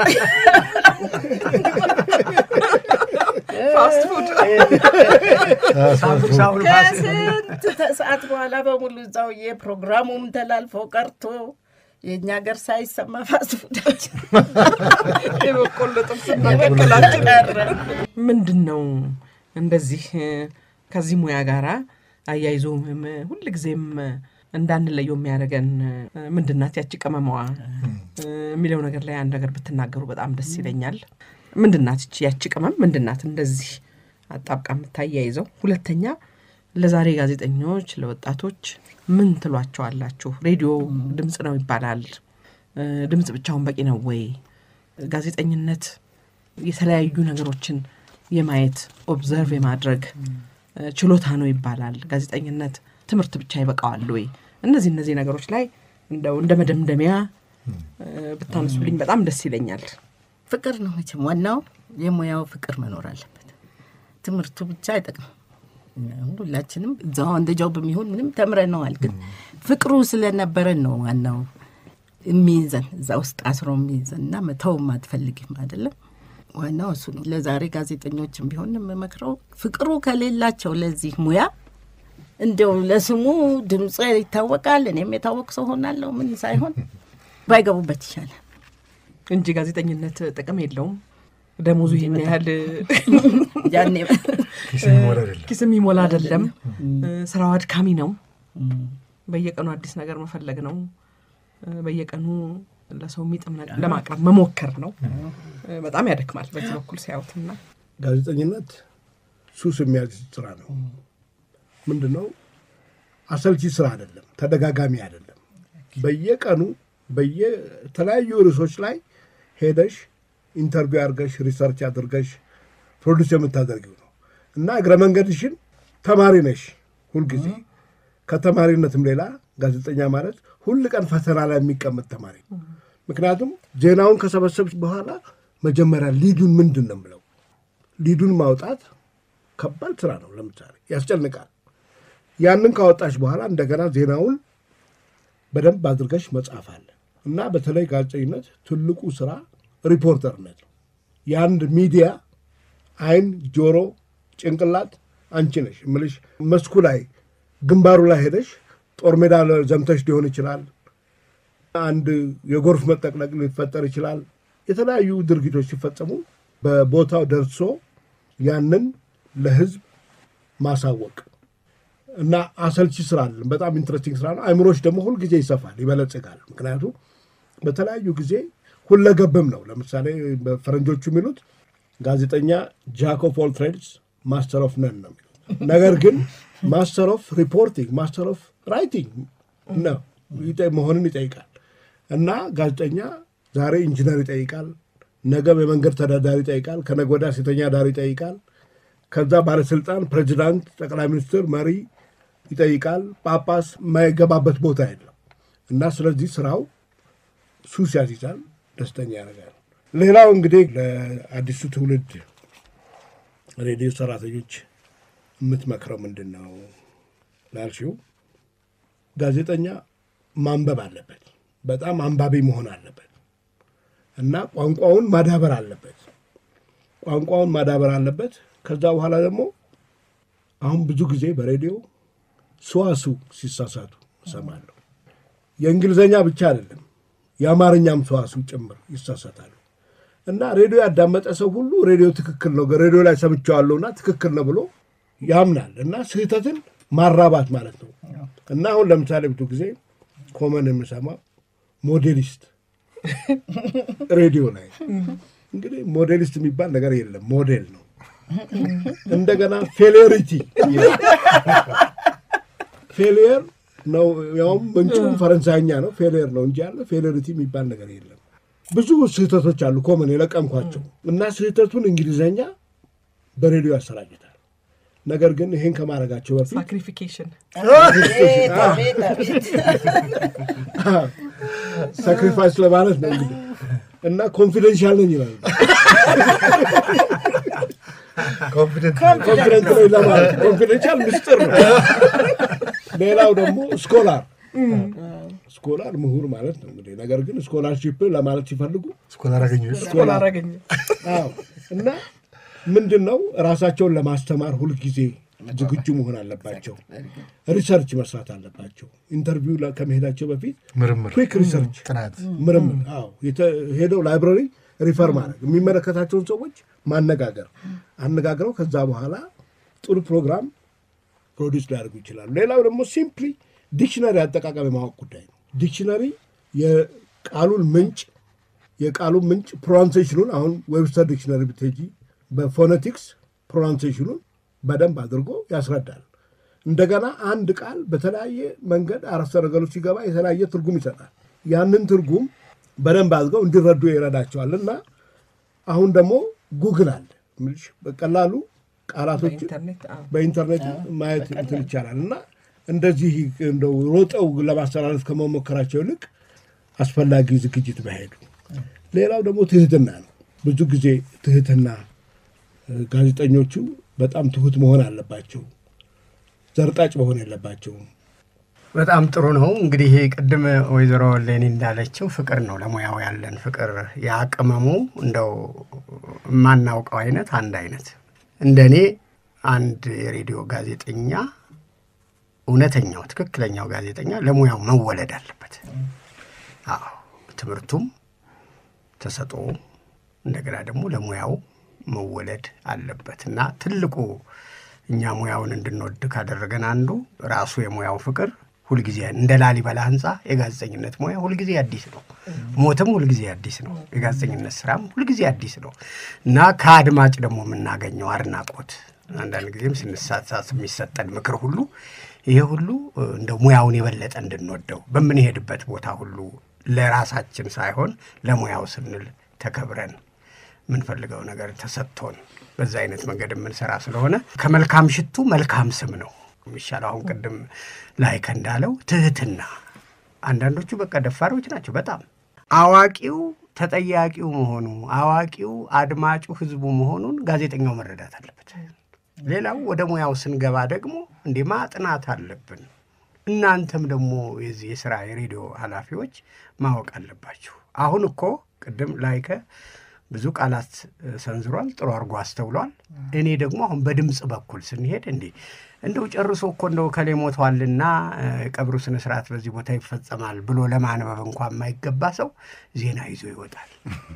ፋስት ፉድ
ሳምቡሳውን ፋስ
ከስንት ሰዓት በኋላ በሙሉ እዛው የፕሮግራሙም ተላልፎ ቀርቶ የእኛ ሀገር ሳይሰማ ፋስት ፉዳችን
የበቆሎ ጥብስና ቀቀላችን ቀረ። ምንድን ነው እንደዚህ ከዚህ ሙያ ጋራ አያይዞ ም- ሁልጊዜም እንዳንለየው የሚያደርገን ምንድናት ያቺ ቅመማዋ የሚለው ነገር ላይ አንድ ነገር ብትናገሩ በጣም ደስ ይለኛል። ምንድናት ይቺ ያቺ ቅመም ምንድናት? እንደዚህ አጣብቃ የምታያይዘው። ሁለተኛ ለዛሬ ጋዜጠኞች፣ ለወጣቶች ምን ትሏቸዋላችሁ? ሬዲዮ ድምፅ ነው ይባላል። እ፣ ድምፅ ብቻውን በቂ ነው ወይ? ጋዜጠኝነት የተለያዩ ነገሮችን የማየት ኦብዘርቭ የማድረግ እ፣ ችሎታ ነው ይባላል። ጋዜጠኝነት ትምህርት ብቻ ይበቃዋል ወይ? እነዚህ እነዚህ ነገሮች ላይ እንደው እንደ መደምደሚያ እ፣ ብታነሱልኝ በጣም ደስ ይለኛል።
ፍቅር ነው መቼም ዋናው የሙያው ፍቅር መኖር አለበት። ትምህርቱ ብቻ አይጠቅም። ሁላችንም እዛው እንደ ጃው በሚሆን ምንም ተምረነዋል፣ ግን ፍቅሩ ስለነበረን ነው ዋናው የሚይዘን እዛ ውስጥ አስሮ የሚይዘን እና መተውም አትፈልግም አይደለም። ዋናው እሱ ነው። ለዛሬ ጋዜጠኞችም ቢሆን የምመክረው ፍቅሩ ከሌላቸው ለዚህ ሙያ እንዲያው ለስሙ ድምፅ ይታወቃል፣ እኔም የታወቅ ሰው ሆናለሁ ምን ሳይሆን ባይገቡበት ይሻላል።
እንጂ ጋዜጠኝነት ጥቅም የለውም። ደሞዙ ይህን ያህል
ያኔ
ኪስ የሚሞላ አይደለም።
ኪስ የሚሞላ አይደለም። ስራው አድካሚ ነው። በየቀኑ አዲስ ነገር መፈለግ ነው። በየቀኑ ለሰው የሚጥም ነገር ለማቅረብ መሞከር ነው። በጣም ያደክማል በዚህ በኩል ሲያዩትና
ጋዜጠኝነት ሱስ የሚያዝ ስራ ነው። ምንድን ነው አሰልቺ ስራ አይደለም፣ ተደጋጋሚ አይደለም። በየቀኑ በየተለያዩ ርዕሶች ላይ ሄደሽ ኢንተርቪው አድርገሽ ሪሰርች አድርገሽ ፕሮዲስ የምታደርጊው ነው እና እግረ መንገድሽን ተማሪ ነሽ ሁልጊዜ። ከተማሪነትም ሌላ ጋዜጠኛ ማለት ሁል ቀን ፈተና ላይ የሚቀመጥ ተማሪ ነው። ምክንያቱም ዜናውን ከሰበሰብሽ በኋላ መጀመሪያ ሊዱን ምንድን ነው የምለው ሊዱን ማውጣት ከባድ ስራ ነው። ለምሳሌ ያስጨንቃል። ያንን ካወጣሽ በኋላ እንደገና ዜናውን በደንብ አድርገሽ መጻፍ አለ እና በተለይ ጋዜጠኝነት ትልቁ ስራ ሪፖርተርነት ነው። የአንድ ሚዲያ አይን፣ ጆሮ፣ ጭንቅላት አንቺ ነሽ እምልሽ። መስኩ ላይ ግንባሩ ላይ ሄደሽ ጦር ሜዳ ዘምተሽ ሊሆን ይችላል። አንድ የጎርፍ መጠቅለቅ ሊፈጠር ይችላል። የተለያዩ ድርጊቶች ሲፈጸሙ በቦታው ደርሶ ያንን ለህዝብ ማሳወቅ እና አሰልቺ ስራ አለን። በጣም ኢንትረስቲንግ ስራ ነው። አይምሮች ደግሞ ሁልጊዜ ይሰፋል፣ ይበለጽጋል። ምክንያቱም በተለያዩ ጊዜ ሁለገብም ነው። ለምሳሌ በፈረንጆቹ የሚሉት ጋዜጠኛ ጃክ ኦፍ ኦል ትሬድስ ማስተር ኦፍ ነን ነው የሚሉት። ነገር ግን ማስተር ኦፍ ሪፖርቲንግ ማስተር ኦፍ ራይቲንግ ነው መሆንን ይጠይቃል። እና ጋዜጠኛ ዛሬ ኢንጂነር ይጠይቃል፣ ነገም የመንገድ ተዳዳሪ ይጠይቃል፣ ከነገ ወዲያ ሴተኛ ዳሪ ይጠይቃል። ከዛ ባለስልጣን፣ ፕሬዚዳንት፣ ጠቅላይ ሚኒስትር፣ መሪ ይጠይቃል። ጳጳስ የማይገባበት ቦታ የለም እና ስለዚህ ስራው ሱስ ያስይዛል፣ ደስተኛ ያደርጋል። ሌላው እንግዲህ ለአዲሱ ትውልድ ሬዲዮ ሰራተኞች የምትመክረው ምንድን ነው ላልሽው፣ ጋዜጠኛ ማንበብ አለበት። በጣም አንባቢ መሆን አለበት እና ቋንቋውን ማዳበር አለበት። ቋንቋውን ማዳበር አለበት። ከዛ በኋላ ደግሞ አሁን ብዙ ጊዜ በሬዲዮ ሰዋሱ ሲሳሳቱ እሰማለሁ። የእንግሊዝኛ ብቻ አይደለም የአማርኛም ሰዋሱ ጭምር ይሳሳታሉ። እና ሬዲዮ ያዳመጠ ሰው ሁሉ ሬዲዮ ትክክል ነው፣ ሬዲዮ ላይ ሰምቼዋለሁና ትክክል ነው ብሎ ያምናል። እና ስህተትን ማራባት ማለት ነው። እና አሁን ለምሳሌ ብዙ ጊዜ ኮመን የምሰማው ሞዴሊስት ሬዲዮ ላይ እንግዲህ ሞዴሊስት የሚባል ነገር የለም፣ ሞዴል ነው። እንደገና ፌሌሪቲ ፌሊየር ነው፣ ያውም ምንጩ ፈረንሳይኛ ነው። ፌሊየር ነው እንጂ ያለ ፌሌሪቲ የሚባል ነገር የለም። ብዙ ስህተቶች አሉ ኮመን የለቀምኳቸው እና ስህተቱን እንግሊዘኛ በሬዲዮ ያሰራጭታል። ነገር ግን ይሄን ከማድረጋቸው በፊት
ሳክሪፊኬሽን
ሳክሪፋይስ ለማለት ነው እንግዲህ እና ኮንፊደንሻል ነኝ ይላሉ።
ኮንፊደንት
ኮንፊደንት ነኝ ለማለት ኮንፊደንሻል ምስጢር ነው። ሌላው ደግሞ ስኮላር ስኮላር ምሁር ማለት ነው እንግዲህ። ነገር ግን ስኮላርሺፕ ለማለት ሲፈልጉ
ስኮላር አገኘ
ስኮላር አገኘ
አዎ እና ምንድን ነው ራሳቸውን ለማስተማር ሁልጊዜ ዝግጁ መሆን አለባቸው። ሪሰርች መስራት አለባቸው። ኢንተርቪው ላ- ከመሄዳቸው በፊት
ምርምር
ኩክ ሪሰርች
ጥናት
ምርምር፣ አዎ የተ- ሄደው ላይብረሪ ሪፈር ማድረግ፣ የሚመለከታቸውን ሰዎች ማነጋገር፣ አነጋግረው ከዛ በኋላ ጥሩ ፕሮግራም ፕሮዲስ ሊያደርጉ ይችላሉ። ሌላው ደግሞ ሲምፕሊ ዲክሽነሪ አጠቃቀም የማወቅ ጉዳይ ነው። ዲክሽነሪ የቃሉን ምንጭ የቃሉን ምንጭ ፕሮናንሴሽኑን አሁን ዌብስተር ዲክሽነሪ ብትሄጂ በፎነቲክስ ፕሮናንሴሽኑን በደንብ አድርጎ ያስረዳል። እንደገና አንድ ቃል በተለያየ መንገድ አረፍተ ነገሩ ሲገባ የተለያየ ትርጉም ይሰጣል። ያንን ትርጉም በደንብ አድርገው እንዲረዱ ይረዳቸዋል። እና አሁን ደግሞ ጉግል አለ የምልሽ በቀላሉ ቃላቶችን
ኢንተርኔት አዎ።
በኢንተርኔት ማየት እንትን ይቻላል እና እንደዚህ እንደው ሮጠው ለማስተላለፍ ከመሞከራቸው ይልቅ አስፈላጊ ዝግጅት መሄዱ። ሌላው ደግሞ ትህትና ነው። ብዙ ጊዜ ትህትና እ፣ ጋዜጠኞቹ በጣም ትሁት መሆን አለባቸው። ዘርጣጭ መሆን የለባቸውም።
በጣም ጥሩ ነው። እንግዲህ ቅድም ወይዘሮ ሌኒ እንዳለችው ፍቅር ነው ለሙያው ያለን ፍቅር። የአቅመሙ እንደው የማናውቀው አይነት አንድ አይነት እንደ እኔ አንድ የሬዲዮ ጋዜጠኛ እውነተኛው ትክክለኛው ጋዜጠኛ ለሙያው መወለድ አለበት። አዎ ትምህርቱም ተሰጥኦ እንደገና ደግሞ ለሙያው መወለድ አለበት እና ትልቁ እኛ ሙያውን እንድንወድ ካደረገን አንዱ ራሱ የሙያው ፍቅር ሁልጊዜ እንደ ላሊበላ ሕንፃ የጋዜጠኝነት ሙያ ሁልጊዜ አዲስ ነው። ሞትም ሁልጊዜ አዲስ ነው። የጋዜጠኝነት ስራም ሁልጊዜ አዲስ ነው እና ከአድማጭ ደግሞ የምናገኘው አድናቆት አንዳንድ ጊዜም ስንሳሳት የሚሰጠን ምክር ሁሉ ይሄ ሁሉ እንደ ሙያውን የበለጠ እንድንወደው በምንሄድበት ቦታ ሁሉ ለራሳችን ሳይሆን ለሙያው ስንል ተከብረን የምንፈልገው ነገር ተሰጥቶን በዛ አይነት መንገድ የምንሰራ ስለሆነ ከመልካም ሽቱ መልካም ስም ነው የሚሻለው። አሁን ቅድም ላይከ እንዳለው ትህትና። አንዳንዶቹ በቃ ደፋሮች ናቸው በጣም አዋቂው ተጠያቂው መሆኑ አዋቂው አድማጩ ህዝቡ መሆኑን ጋዜጠኛው መረዳት አለበት። ሌላው ወደ ሙያው ስንገባ ደግሞ እንዴ ማጥናት አለብን። እናንተም ደግሞ የዚህ የስራ የሬዲዮ ኃላፊዎች ማወቅ አለባችሁ። አሁን እኮ ቅድም ላይከ ብዙ ቃላት ሰንዝሯል፣ ጥሩ አድርጎ አስተውሏል። እኔ ደግሞ አሁን በድምፅ በኩል ስንሄድ እንዴ እንደው ጨርሶ እኮ እንደው ከሌ ሞቷልና ቀብሩ ስነ ስርዓት በዚህ ቦታ ይፈጸማል ብሎ ለማንበብ እንኳን የማይገባ ሰው ዜና ይዞ ይወጣል።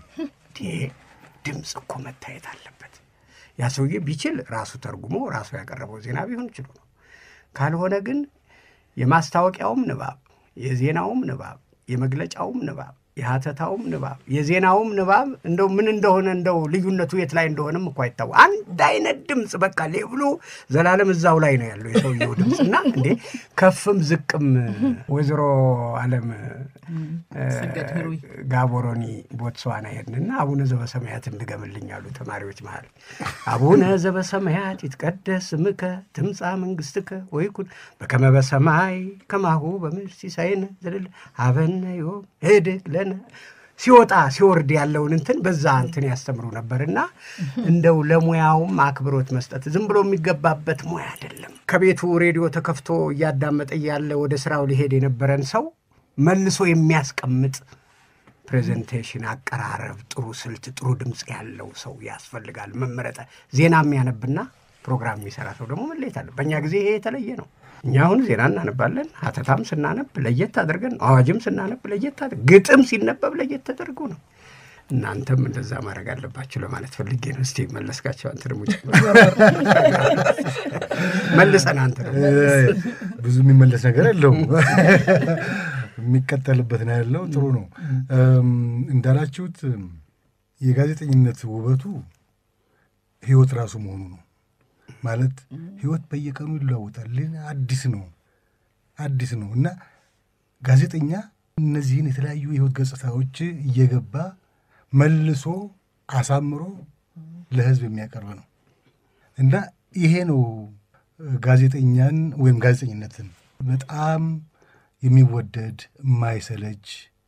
ድምፅ እኮ መታየት አለበት። ያ ሰውዬ ቢችል ራሱ ተርጉሞ ራሱ ያቀረበው ዜና ቢሆን ችሎ ነው። ካልሆነ ግን የማስታወቂያውም ንባብ፣ የዜናውም ንባብ፣ የመግለጫውም ንባብ የሀተታውም ንባብ የዜናውም ንባብ እንደው ምን እንደሆነ እንደው ልዩነቱ የት ላይ እንደሆነም እኮ አይታወቅ። አንድ አይነት ድምፅ በቃ ሌብሉ ዘላለም እዛው ላይ ነው ያለው የሰውየው ድምፅ እና እንዴ ከፍም ዝቅም ወይዘሮ አለም ጋቦሮኒ ቦትስዋና ሄድንና አቡነ ዘበሰማያት እንድገምልኝ አሉ ተማሪዎች መሃል። አቡነ ዘበሰማያት ይትቀደስ ስምከ ትምጻእ መንግሥትከ ወይኩን በከመ በሰማይ ከማሁ በምድር ሲሳየነ ዘለለ ሀበነ ዮም ህድግ ለነ ሲወጣ ሲወርድ ያለውን እንትን በዛ እንትን ያስተምሩ ነበርና እንደው ለሙያውም አክብሮት መስጠት ዝም ብሎ የሚገባበት ሙያ አይደለም። ከቤቱ ሬዲዮ ተከፍቶ እያዳመጠ እያለ ወደ ስራው ሊሄድ የነበረን ሰው መልሶ የሚያስቀምጥ ፕሬዘንቴሽን፣ አቀራረብ፣ ጥሩ ስልት፣ ጥሩ ድምፅ ያለው ሰው ያስፈልጋል። መመረጠ ዜና የሚያነብና ፕሮግራም የሚሰራ ሰው ደግሞ መለየት አለ። በእኛ ጊዜ ይሄ የተለየ ነው። እኛ አሁን ዜና እናነባለን። ሀተታም ስናነብ ለየት አድርገን ነው። አዋጅም ስናነብ ለየት አድርገን፣ ግጥም ሲነበብ ለየት ተደርጎ ነው። እናንተም እንደዛ ማድረግ አለባችሁ ለማለት ፈልጌ ነው። እስቲ መለስካቸው፣ አንተ ደግሞ መልሰን አንተ ደግሞ
ብዙ የሚመለስ ነገር የለውም። የሚቀጠልበት ነው ያለው። ጥሩ ነው እንዳላችሁት የጋዜጠኝነት ውበቱ ህይወት ራሱ መሆኑ ነው። ማለት ህይወት በየቀኑ ይለዋወጣል። አዲስ ነው አዲስ ነው እና ጋዜጠኛ እነዚህን የተለያዩ የህይወት ገጽታዎች እየገባ መልሶ አሳምሮ ለህዝብ የሚያቀርብ ነው እና ይሄ ነው ጋዜጠኛን ወይም ጋዜጠኝነትን በጣም የሚወደድ የማይሰለች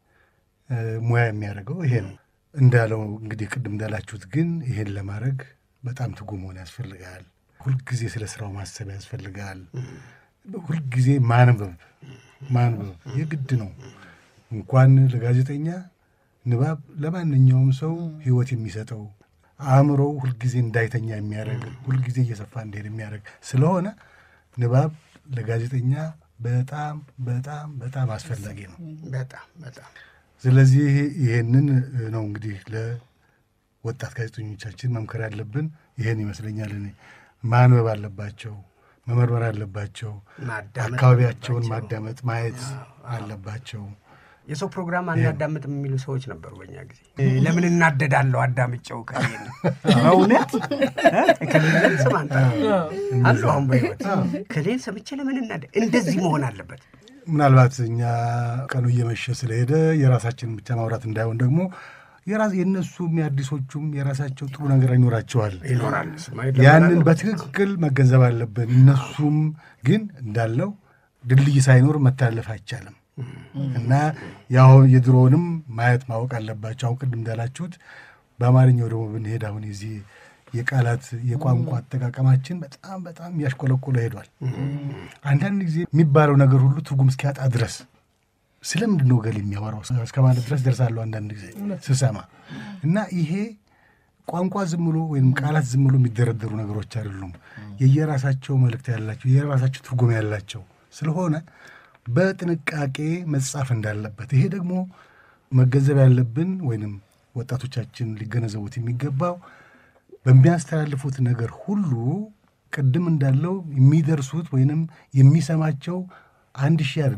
ሙያ የሚያደርገው ይሄ ነው። እንዳለው እንግዲህ ቅድም እንዳላችሁት ግን ይሄን ለማድረግ በጣም ትጉ መሆን ያስፈልጋል። ሁልጊዜ ስለ ስራው ማሰብ ያስፈልጋል። ሁልጊዜ ማንበብ ማንበብ የግድ ነው። እንኳን ለጋዜጠኛ ንባብ ለማንኛውም ሰው ህይወት የሚሰጠው አእምሮው ሁልጊዜ እንዳይተኛ የሚያደርግ ሁልጊዜ እየሰፋ እንዲሄድ የሚያደርግ ስለሆነ ንባብ ለጋዜጠኛ በጣም በጣም በጣም አስፈላጊ ነው።
በጣም በጣም
ስለዚህ ይሄንን ነው እንግዲህ ለወጣት ጋዜጠኞቻችን መምከር ያለብን ይሄን ይመስለኛል። እኔ ማንበብ አለባቸው፣ መመርመር አለባቸው፣
ማዳመጥ
አካባቢያቸውን
አለባቸው።
ማዳመጥ ማየት አለባቸው።
የሰው ፕሮግራም አናዳምጥ የሚሉ ሰዎች ነበሩ በኛ ጊዜ። ለምን እናደዳለሁ አዳምጨው ከሌለ በእውነት ከሌለን ስም አንተ አሉ አሁን በህይወት ከሌል ሰምቼ ለምን እናደ እንደዚህ መሆን አለበት።
ምናልባት እኛ ቀኑ እየመሸ ስለሄደ የራሳችንን ብቻ ማውራት እንዳይሆን ደግሞ የራስ የእነሱም የአዲሶቹም የራሳቸው ጥሩ ነገር ይኖራቸዋል።
ይኖራል እሱማ
ያንን
ይደረጋል።
በትክክል መገንዘብ አለብን። እነሱም ግን እንዳለው ድልድይ ሳይኖር መተላለፍ አይቻልም እና ያው የድሮውንም ማየት ማወቅ አለባቸው። አሁን ቅድም እንዳላችሁት በአማርኛው ደግሞ ብንሄድ አሁን የዚህ የቃላት የቋንቋ አጠቃቀማችን በጣም በጣም እያሽቆለቆለ ሄዷል። አንዳንድ ጊዜ የሚባለው ነገር ሁሉ ትርጉም እስኪያጣ ድረስ ስለምንድን ነው ገል የሚያወራው እስከ ማለት ድረስ ደርሳለሁ አንዳንድ ጊዜ ስሰማ እና ይሄ ቋንቋ ዝም ብሎ ወይም ቃላት ዝም ብሎ የሚደረደሩ ነገሮች አይደሉም። የየራሳቸው መልእክት ያላቸው የየራሳቸው ትርጉም ያላቸው ስለሆነ በጥንቃቄ መጻፍ እንዳለበት ይሄ ደግሞ መገንዘብ ያለብን ወይንም ወጣቶቻችን ሊገነዘቡት የሚገባው በሚያስተላልፉት ነገር ሁሉ ቅድም እንዳለው የሚደርሱት ወይንም የሚሰማቸው አንድ ሺህ አይደለም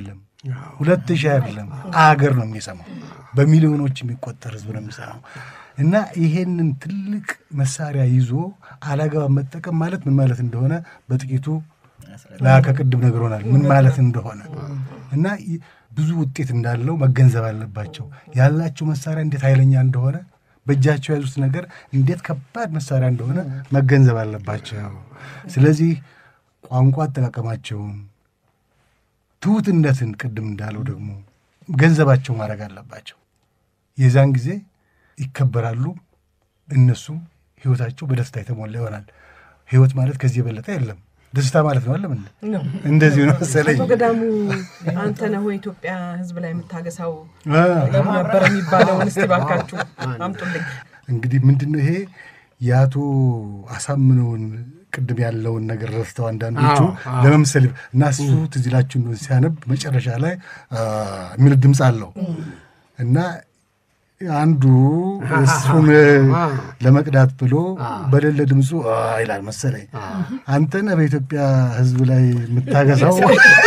ሁለት ሺህ አይደለም አገር ነው የሚሰማው። በሚሊዮኖች የሚቆጠር ህዝብ ነው የሚሰማው። እና ይሄንን ትልቅ መሳሪያ ይዞ አላግባብ መጠቀም ማለት ምን ማለት እንደሆነ በጥቂቱ ላከ ቅድም ነግሮናል፣ ምን ማለት እንደሆነ እና ይ- ብዙ ውጤት እንዳለው መገንዘብ አለባቸው። ያላቸው መሳሪያ እንዴት ኃይለኛ እንደሆነ በእጃቸው የያዙት ነገር እንዴት ከባድ መሳሪያ እንደሆነ መገንዘብ አለባቸው። ስለዚህ ቋንቋ አጠቃቀማቸውን ትሑትነትን ቅድም እንዳለው ደግሞ ገንዘባቸው ማድረግ አለባቸው። የዛን ጊዜ ይከበራሉ። እነሱም ህይወታቸው በደስታ የተሞላ ይሆናል። ህይወት ማለት ከዚህ የበለጠ የለም። ደስታ ማለት ነው አለም እንደዚሁ ነው መሰለኝ።
አቶ ገዳሙ አንተ ነህ ወይ ኢትዮጵያ ህዝብ ላይ የምታገሳው
አ፣
ነበር የሚባለውን እስቲ ባካችሁ አምጡልኝ።
እንግዲህ ምንድን ነው ይሄ የአቶ አሳምነውን ቅድም ያለውን ነገር ረስተው አንዳንዶቹ
አዎ፣ አዎ።
ለመምሰል እና እሱ ትዝ ይላችሁ እንደሆነ ሲያነብ መጨረሻ ላይ አ፣ የሚል ድምፅ አለው እና አንዱ እሱን ለመቅዳት ብሎ በሌለ ድምፁ አ ይላል መሰለኝ። አንተ ነህ በኢትዮጵያ ህዝብ ላይ የምታገሳው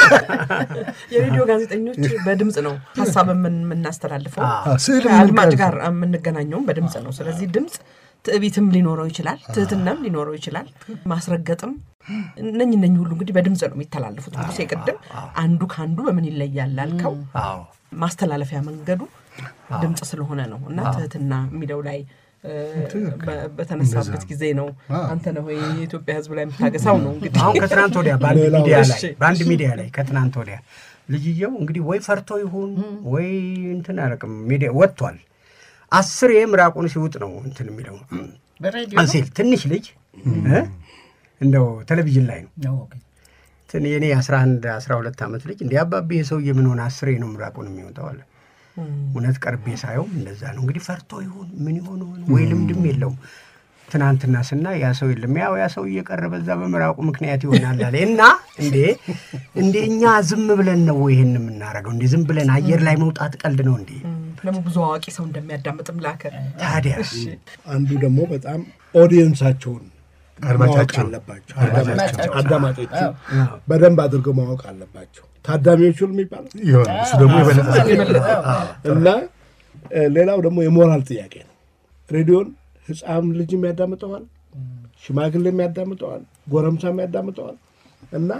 የሬዲዮ ጋዜጠኞች በድምፅ ነው ሀሳብ የምን- የምናስተላልፈው
ስዕል
ከአድማጭ ጋር የምንገናኘውም በድምፅ ነው። ስለዚህ ድምፅ ትዕቢትም ሊኖረው ይችላል፣ ትህትናም ሊኖረው ይችላል፣ ማስረገጥም እነኝ እነኝ ሁሉ እንግዲህ በድምፅ ነው የሚተላለፉት። ሙሴ ቅድም አንዱ ከአንዱ በምን ይለያል ላልከው
አዎ
ማስተላለፊያ መንገዱ ድምፅ ስለሆነ ነው እና ትህትና የሚለው ላይ እ፣ በ- በተነሳበት ጊዜ ነው አንተ ነህ ወይ የኢትዮጵያ ህዝብ ላይ የምታገሳው ነው እንግዲህ
አሁን ከትናንት ወዲያ በአንድ
ሌላው
ሚዲያ ላይ
እሺ።
በአንድ ሚዲያ ላይ ከትናንት ወዲያ ልጅየው እንግዲህ ወይ ፈርቶ ይሁን ወይ እንትን አያረቅም ሚዲያ ወጥቷል። አስር ምራቁን ሲውጥ ነው እንትን የሚለው
በሬዲዮ
ሲል ትንሽ ልጅ እ? እንደው ቴሌቪዥን ላይ ነው
ነው
እንትን የኔ አስራ አንድ አስራ ሁለት ዓመት ልጅ እንዲህ አባቤ የሰውዬ ምን ሆነ አስሬ ነው ምራቁን የሚወጣው አለ። እውነት ቀርቤ ሳየው እንደዛ ነው እንግዲህ ፈርቶ ይሁን ምን ይሆን ይሆን ወይ ልምድም የለውም። ትናንትና ስና ያ ሰው የለም ያው ያ ሰው እየቀረ በዛ በምራቁ ምክንያት ይሆናል አለ እና እንዴ እንዴ እኛ ዝም ብለን ነው ይሄን የምናደርገው? እንዴ ዝም ብለን አየር ላይ መውጣት ቀልድ ነው እንዴ?
ደግሞ ብዙ አዋቂ ሰው እንደሚያዳምጥም ላከ
ታዲያ
አንዱ ደግሞ በጣም ኦዲየንሳቸውን ማወቅ
አድማጫቸው
አለባቸው። አድማጮችን አዳማጮችን በደንብ አድርገው ማወቅ አለባቸው። ታዳሚዎቹን የሚባለው
ይሆን እሱ ደግሞ የበለጠ
እና እ፣ ሌላው ደግሞ የሞራል ጥያቄ ነው። ሬዲዮን ህፃን ልጅም ያዳምጠዋል፣ ሽማግሌም ያዳምጠዋል፣ ጎረምሳም ያዳምጠዋል እና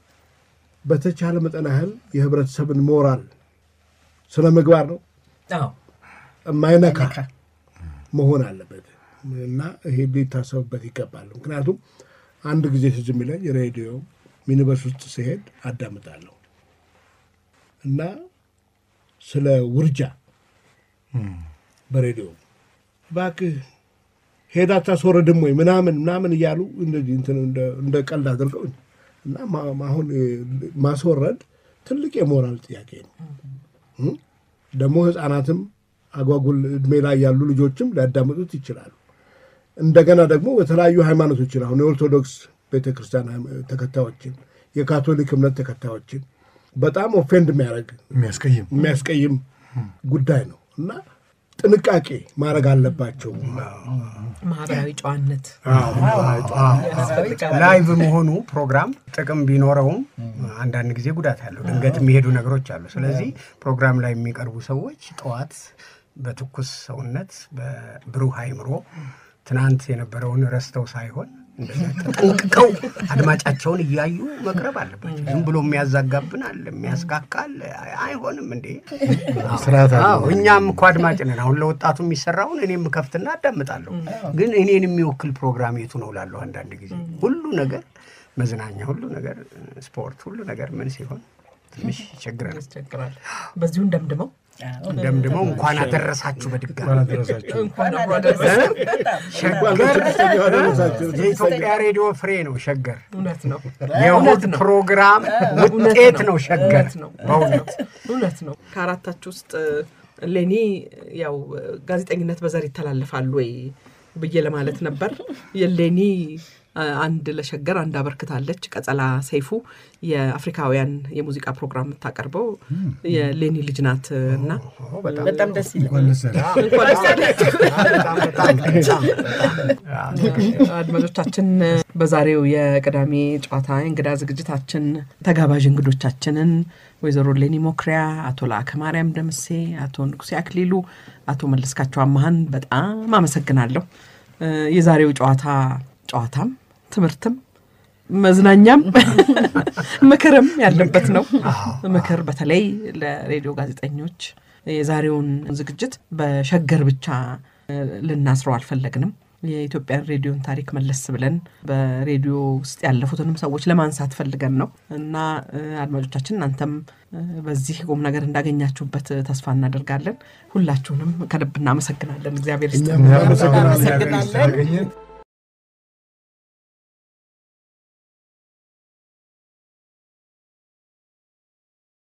በተቻለ መጠን ያህል የህብረተሰብን ሞራል ስነ ምግባር ነው የማይነካ መሆን አለበት እና ይሄ ሊታሰብበት ይገባል። ምክንያቱም አንድ ጊዜ ትዝ የሚለኝ ሬዲዮ ሚኒበስ ውስጥ ሲሄድ አዳምጣለሁ እና ስለ ውርጃ በሬዲዮ እባክህ ሄዳ አታስወርድም ወይ ምናምን ምናምን እያሉ እንደዚህ እንትን እንደ- እንደ ቀልድ አድርገው እና ማ- አሁን እ፣ ማስወረድ ትልቅ የሞራል ጥያቄ ነው። እ? ደግሞ ህፃናትም አጓጉል እድሜ ላይ ያሉ ልጆችም ሊያዳምጡት ይችላሉ። እንደገና ደግሞ በተለያዩ ሃይማኖቶችን አሁን የኦርቶዶክስ ቤተክርስቲያን ሃይማ- ተከታዮችን የካቶሊክ እምነት ተከታዮችን በጣም ኦፌንድ የሚያደርግ
የሚያስቀይም
የሚያስቀይም ጉዳይ ነው እና ጥንቃቄ ማድረግ አለባቸው።
ማህበራዊ ጨዋነት
ላይቭ መሆኑ ፕሮግራም ጥቅም ቢኖረውም አንዳንድ ጊዜ ጉዳት አለው። ድንገት የሚሄዱ ነገሮች አሉ። ስለዚህ ፕሮግራም ላይ የሚቀርቡ ሰዎች ጠዋት በትኩስ ሰውነት በብሩህ አይምሮ ትናንት የነበረውን ረስተው ሳይሆን እንደዚያ ተጠንቅቀው አድማጫቸውን እያዩ መቅረብ አለባቸው። ዝም ብሎ የሚያዛጋብን አለ፣ የሚያስካካ አለ። አይ- አይሆንም እንዴ!
ስርዓት አለው።
አዎ፣ እኛም እኮ አድማጭ ነን። አሁን ለወጣቱ የሚሰራውን እኔም ከፍትና አዳምጣለሁ። ግን እኔን የሚወክል ፕሮግራም የቱ ነው ላለሁ አንዳንድ ጊዜ ሁሉ ነገር መዝናኛ፣ ሁሉ ነገር ስፖርት፣ ሁሉ ነገር ምን ሲሆን ትንሽ ይቸግረናል።
ያስቸግራል። በዚሁ እንደምድመው
ደምድመው እንኳን አደረሳችሁ በድጋሚ
እንኳን አደረሳችሁ።
እንኳን አብሮ አደረሰን።
ሸገር የኢትዮጵያ ሬዲዮ ፍሬ ነው። ሸገር
እውነት ነው
የእሑድ ፕሮግራም ውጤት ነው። ሸገር
እውነት ነው
በእውነት
እውነት ነው። ከአራታችሁ ውስጥ ሌኒ ያው ጋዜጠኝነት በዘር ይተላለፋል ወይ ብዬ ለማለት ነበር። የሌኒ አንድ ለሸገር አንድ አበርክታለች። ቀጸላ ሰይፉ የአፍሪካውያን የሙዚቃ ፕሮግራም የምታቀርበው የሌኒ ልጅ ናት እና
በጣም ደስ ይላል።
እንኳን ደስ ያለህ።
አድማጮቻችን በዛሬው የቅዳሜ ጨዋታ የእንግዳ ዝግጅታችን ተጋባዥ እንግዶቻችንን ወይዘሮ ሌኒ ሞክሪያ፣ አቶ ለአከ ማርያም ደምሴ፣ አቶ ንጉሴ አክሊሉ፣ አቶ መለስካቸው አመሀን በጣም አመሰግናለሁ። የዛሬው ጨዋታ ጨዋታም ትምህርትም መዝናኛም ምክርም ያለበት ነው። ምክር በተለይ ለሬዲዮ ጋዜጠኞች የዛሬውን ዝግጅት በሸገር ብቻ ልናስረው አልፈለግንም። የኢትዮጵያን ሬዲዮን ታሪክ መለስ ብለን በሬዲዮ ውስጥ ያለፉትንም ሰዎች ለማንሳት ፈልገን ነው እና አድማጮቻችን እናንተም በዚህ ቁም ነገር እንዳገኛችሁበት ተስፋ እናደርጋለን። ሁላችሁንም ከልብ እናመሰግናለን። እግዚአብሔር ይስጥ።
እኛም በጣም
እናመሰግናለን።
ስላገኘን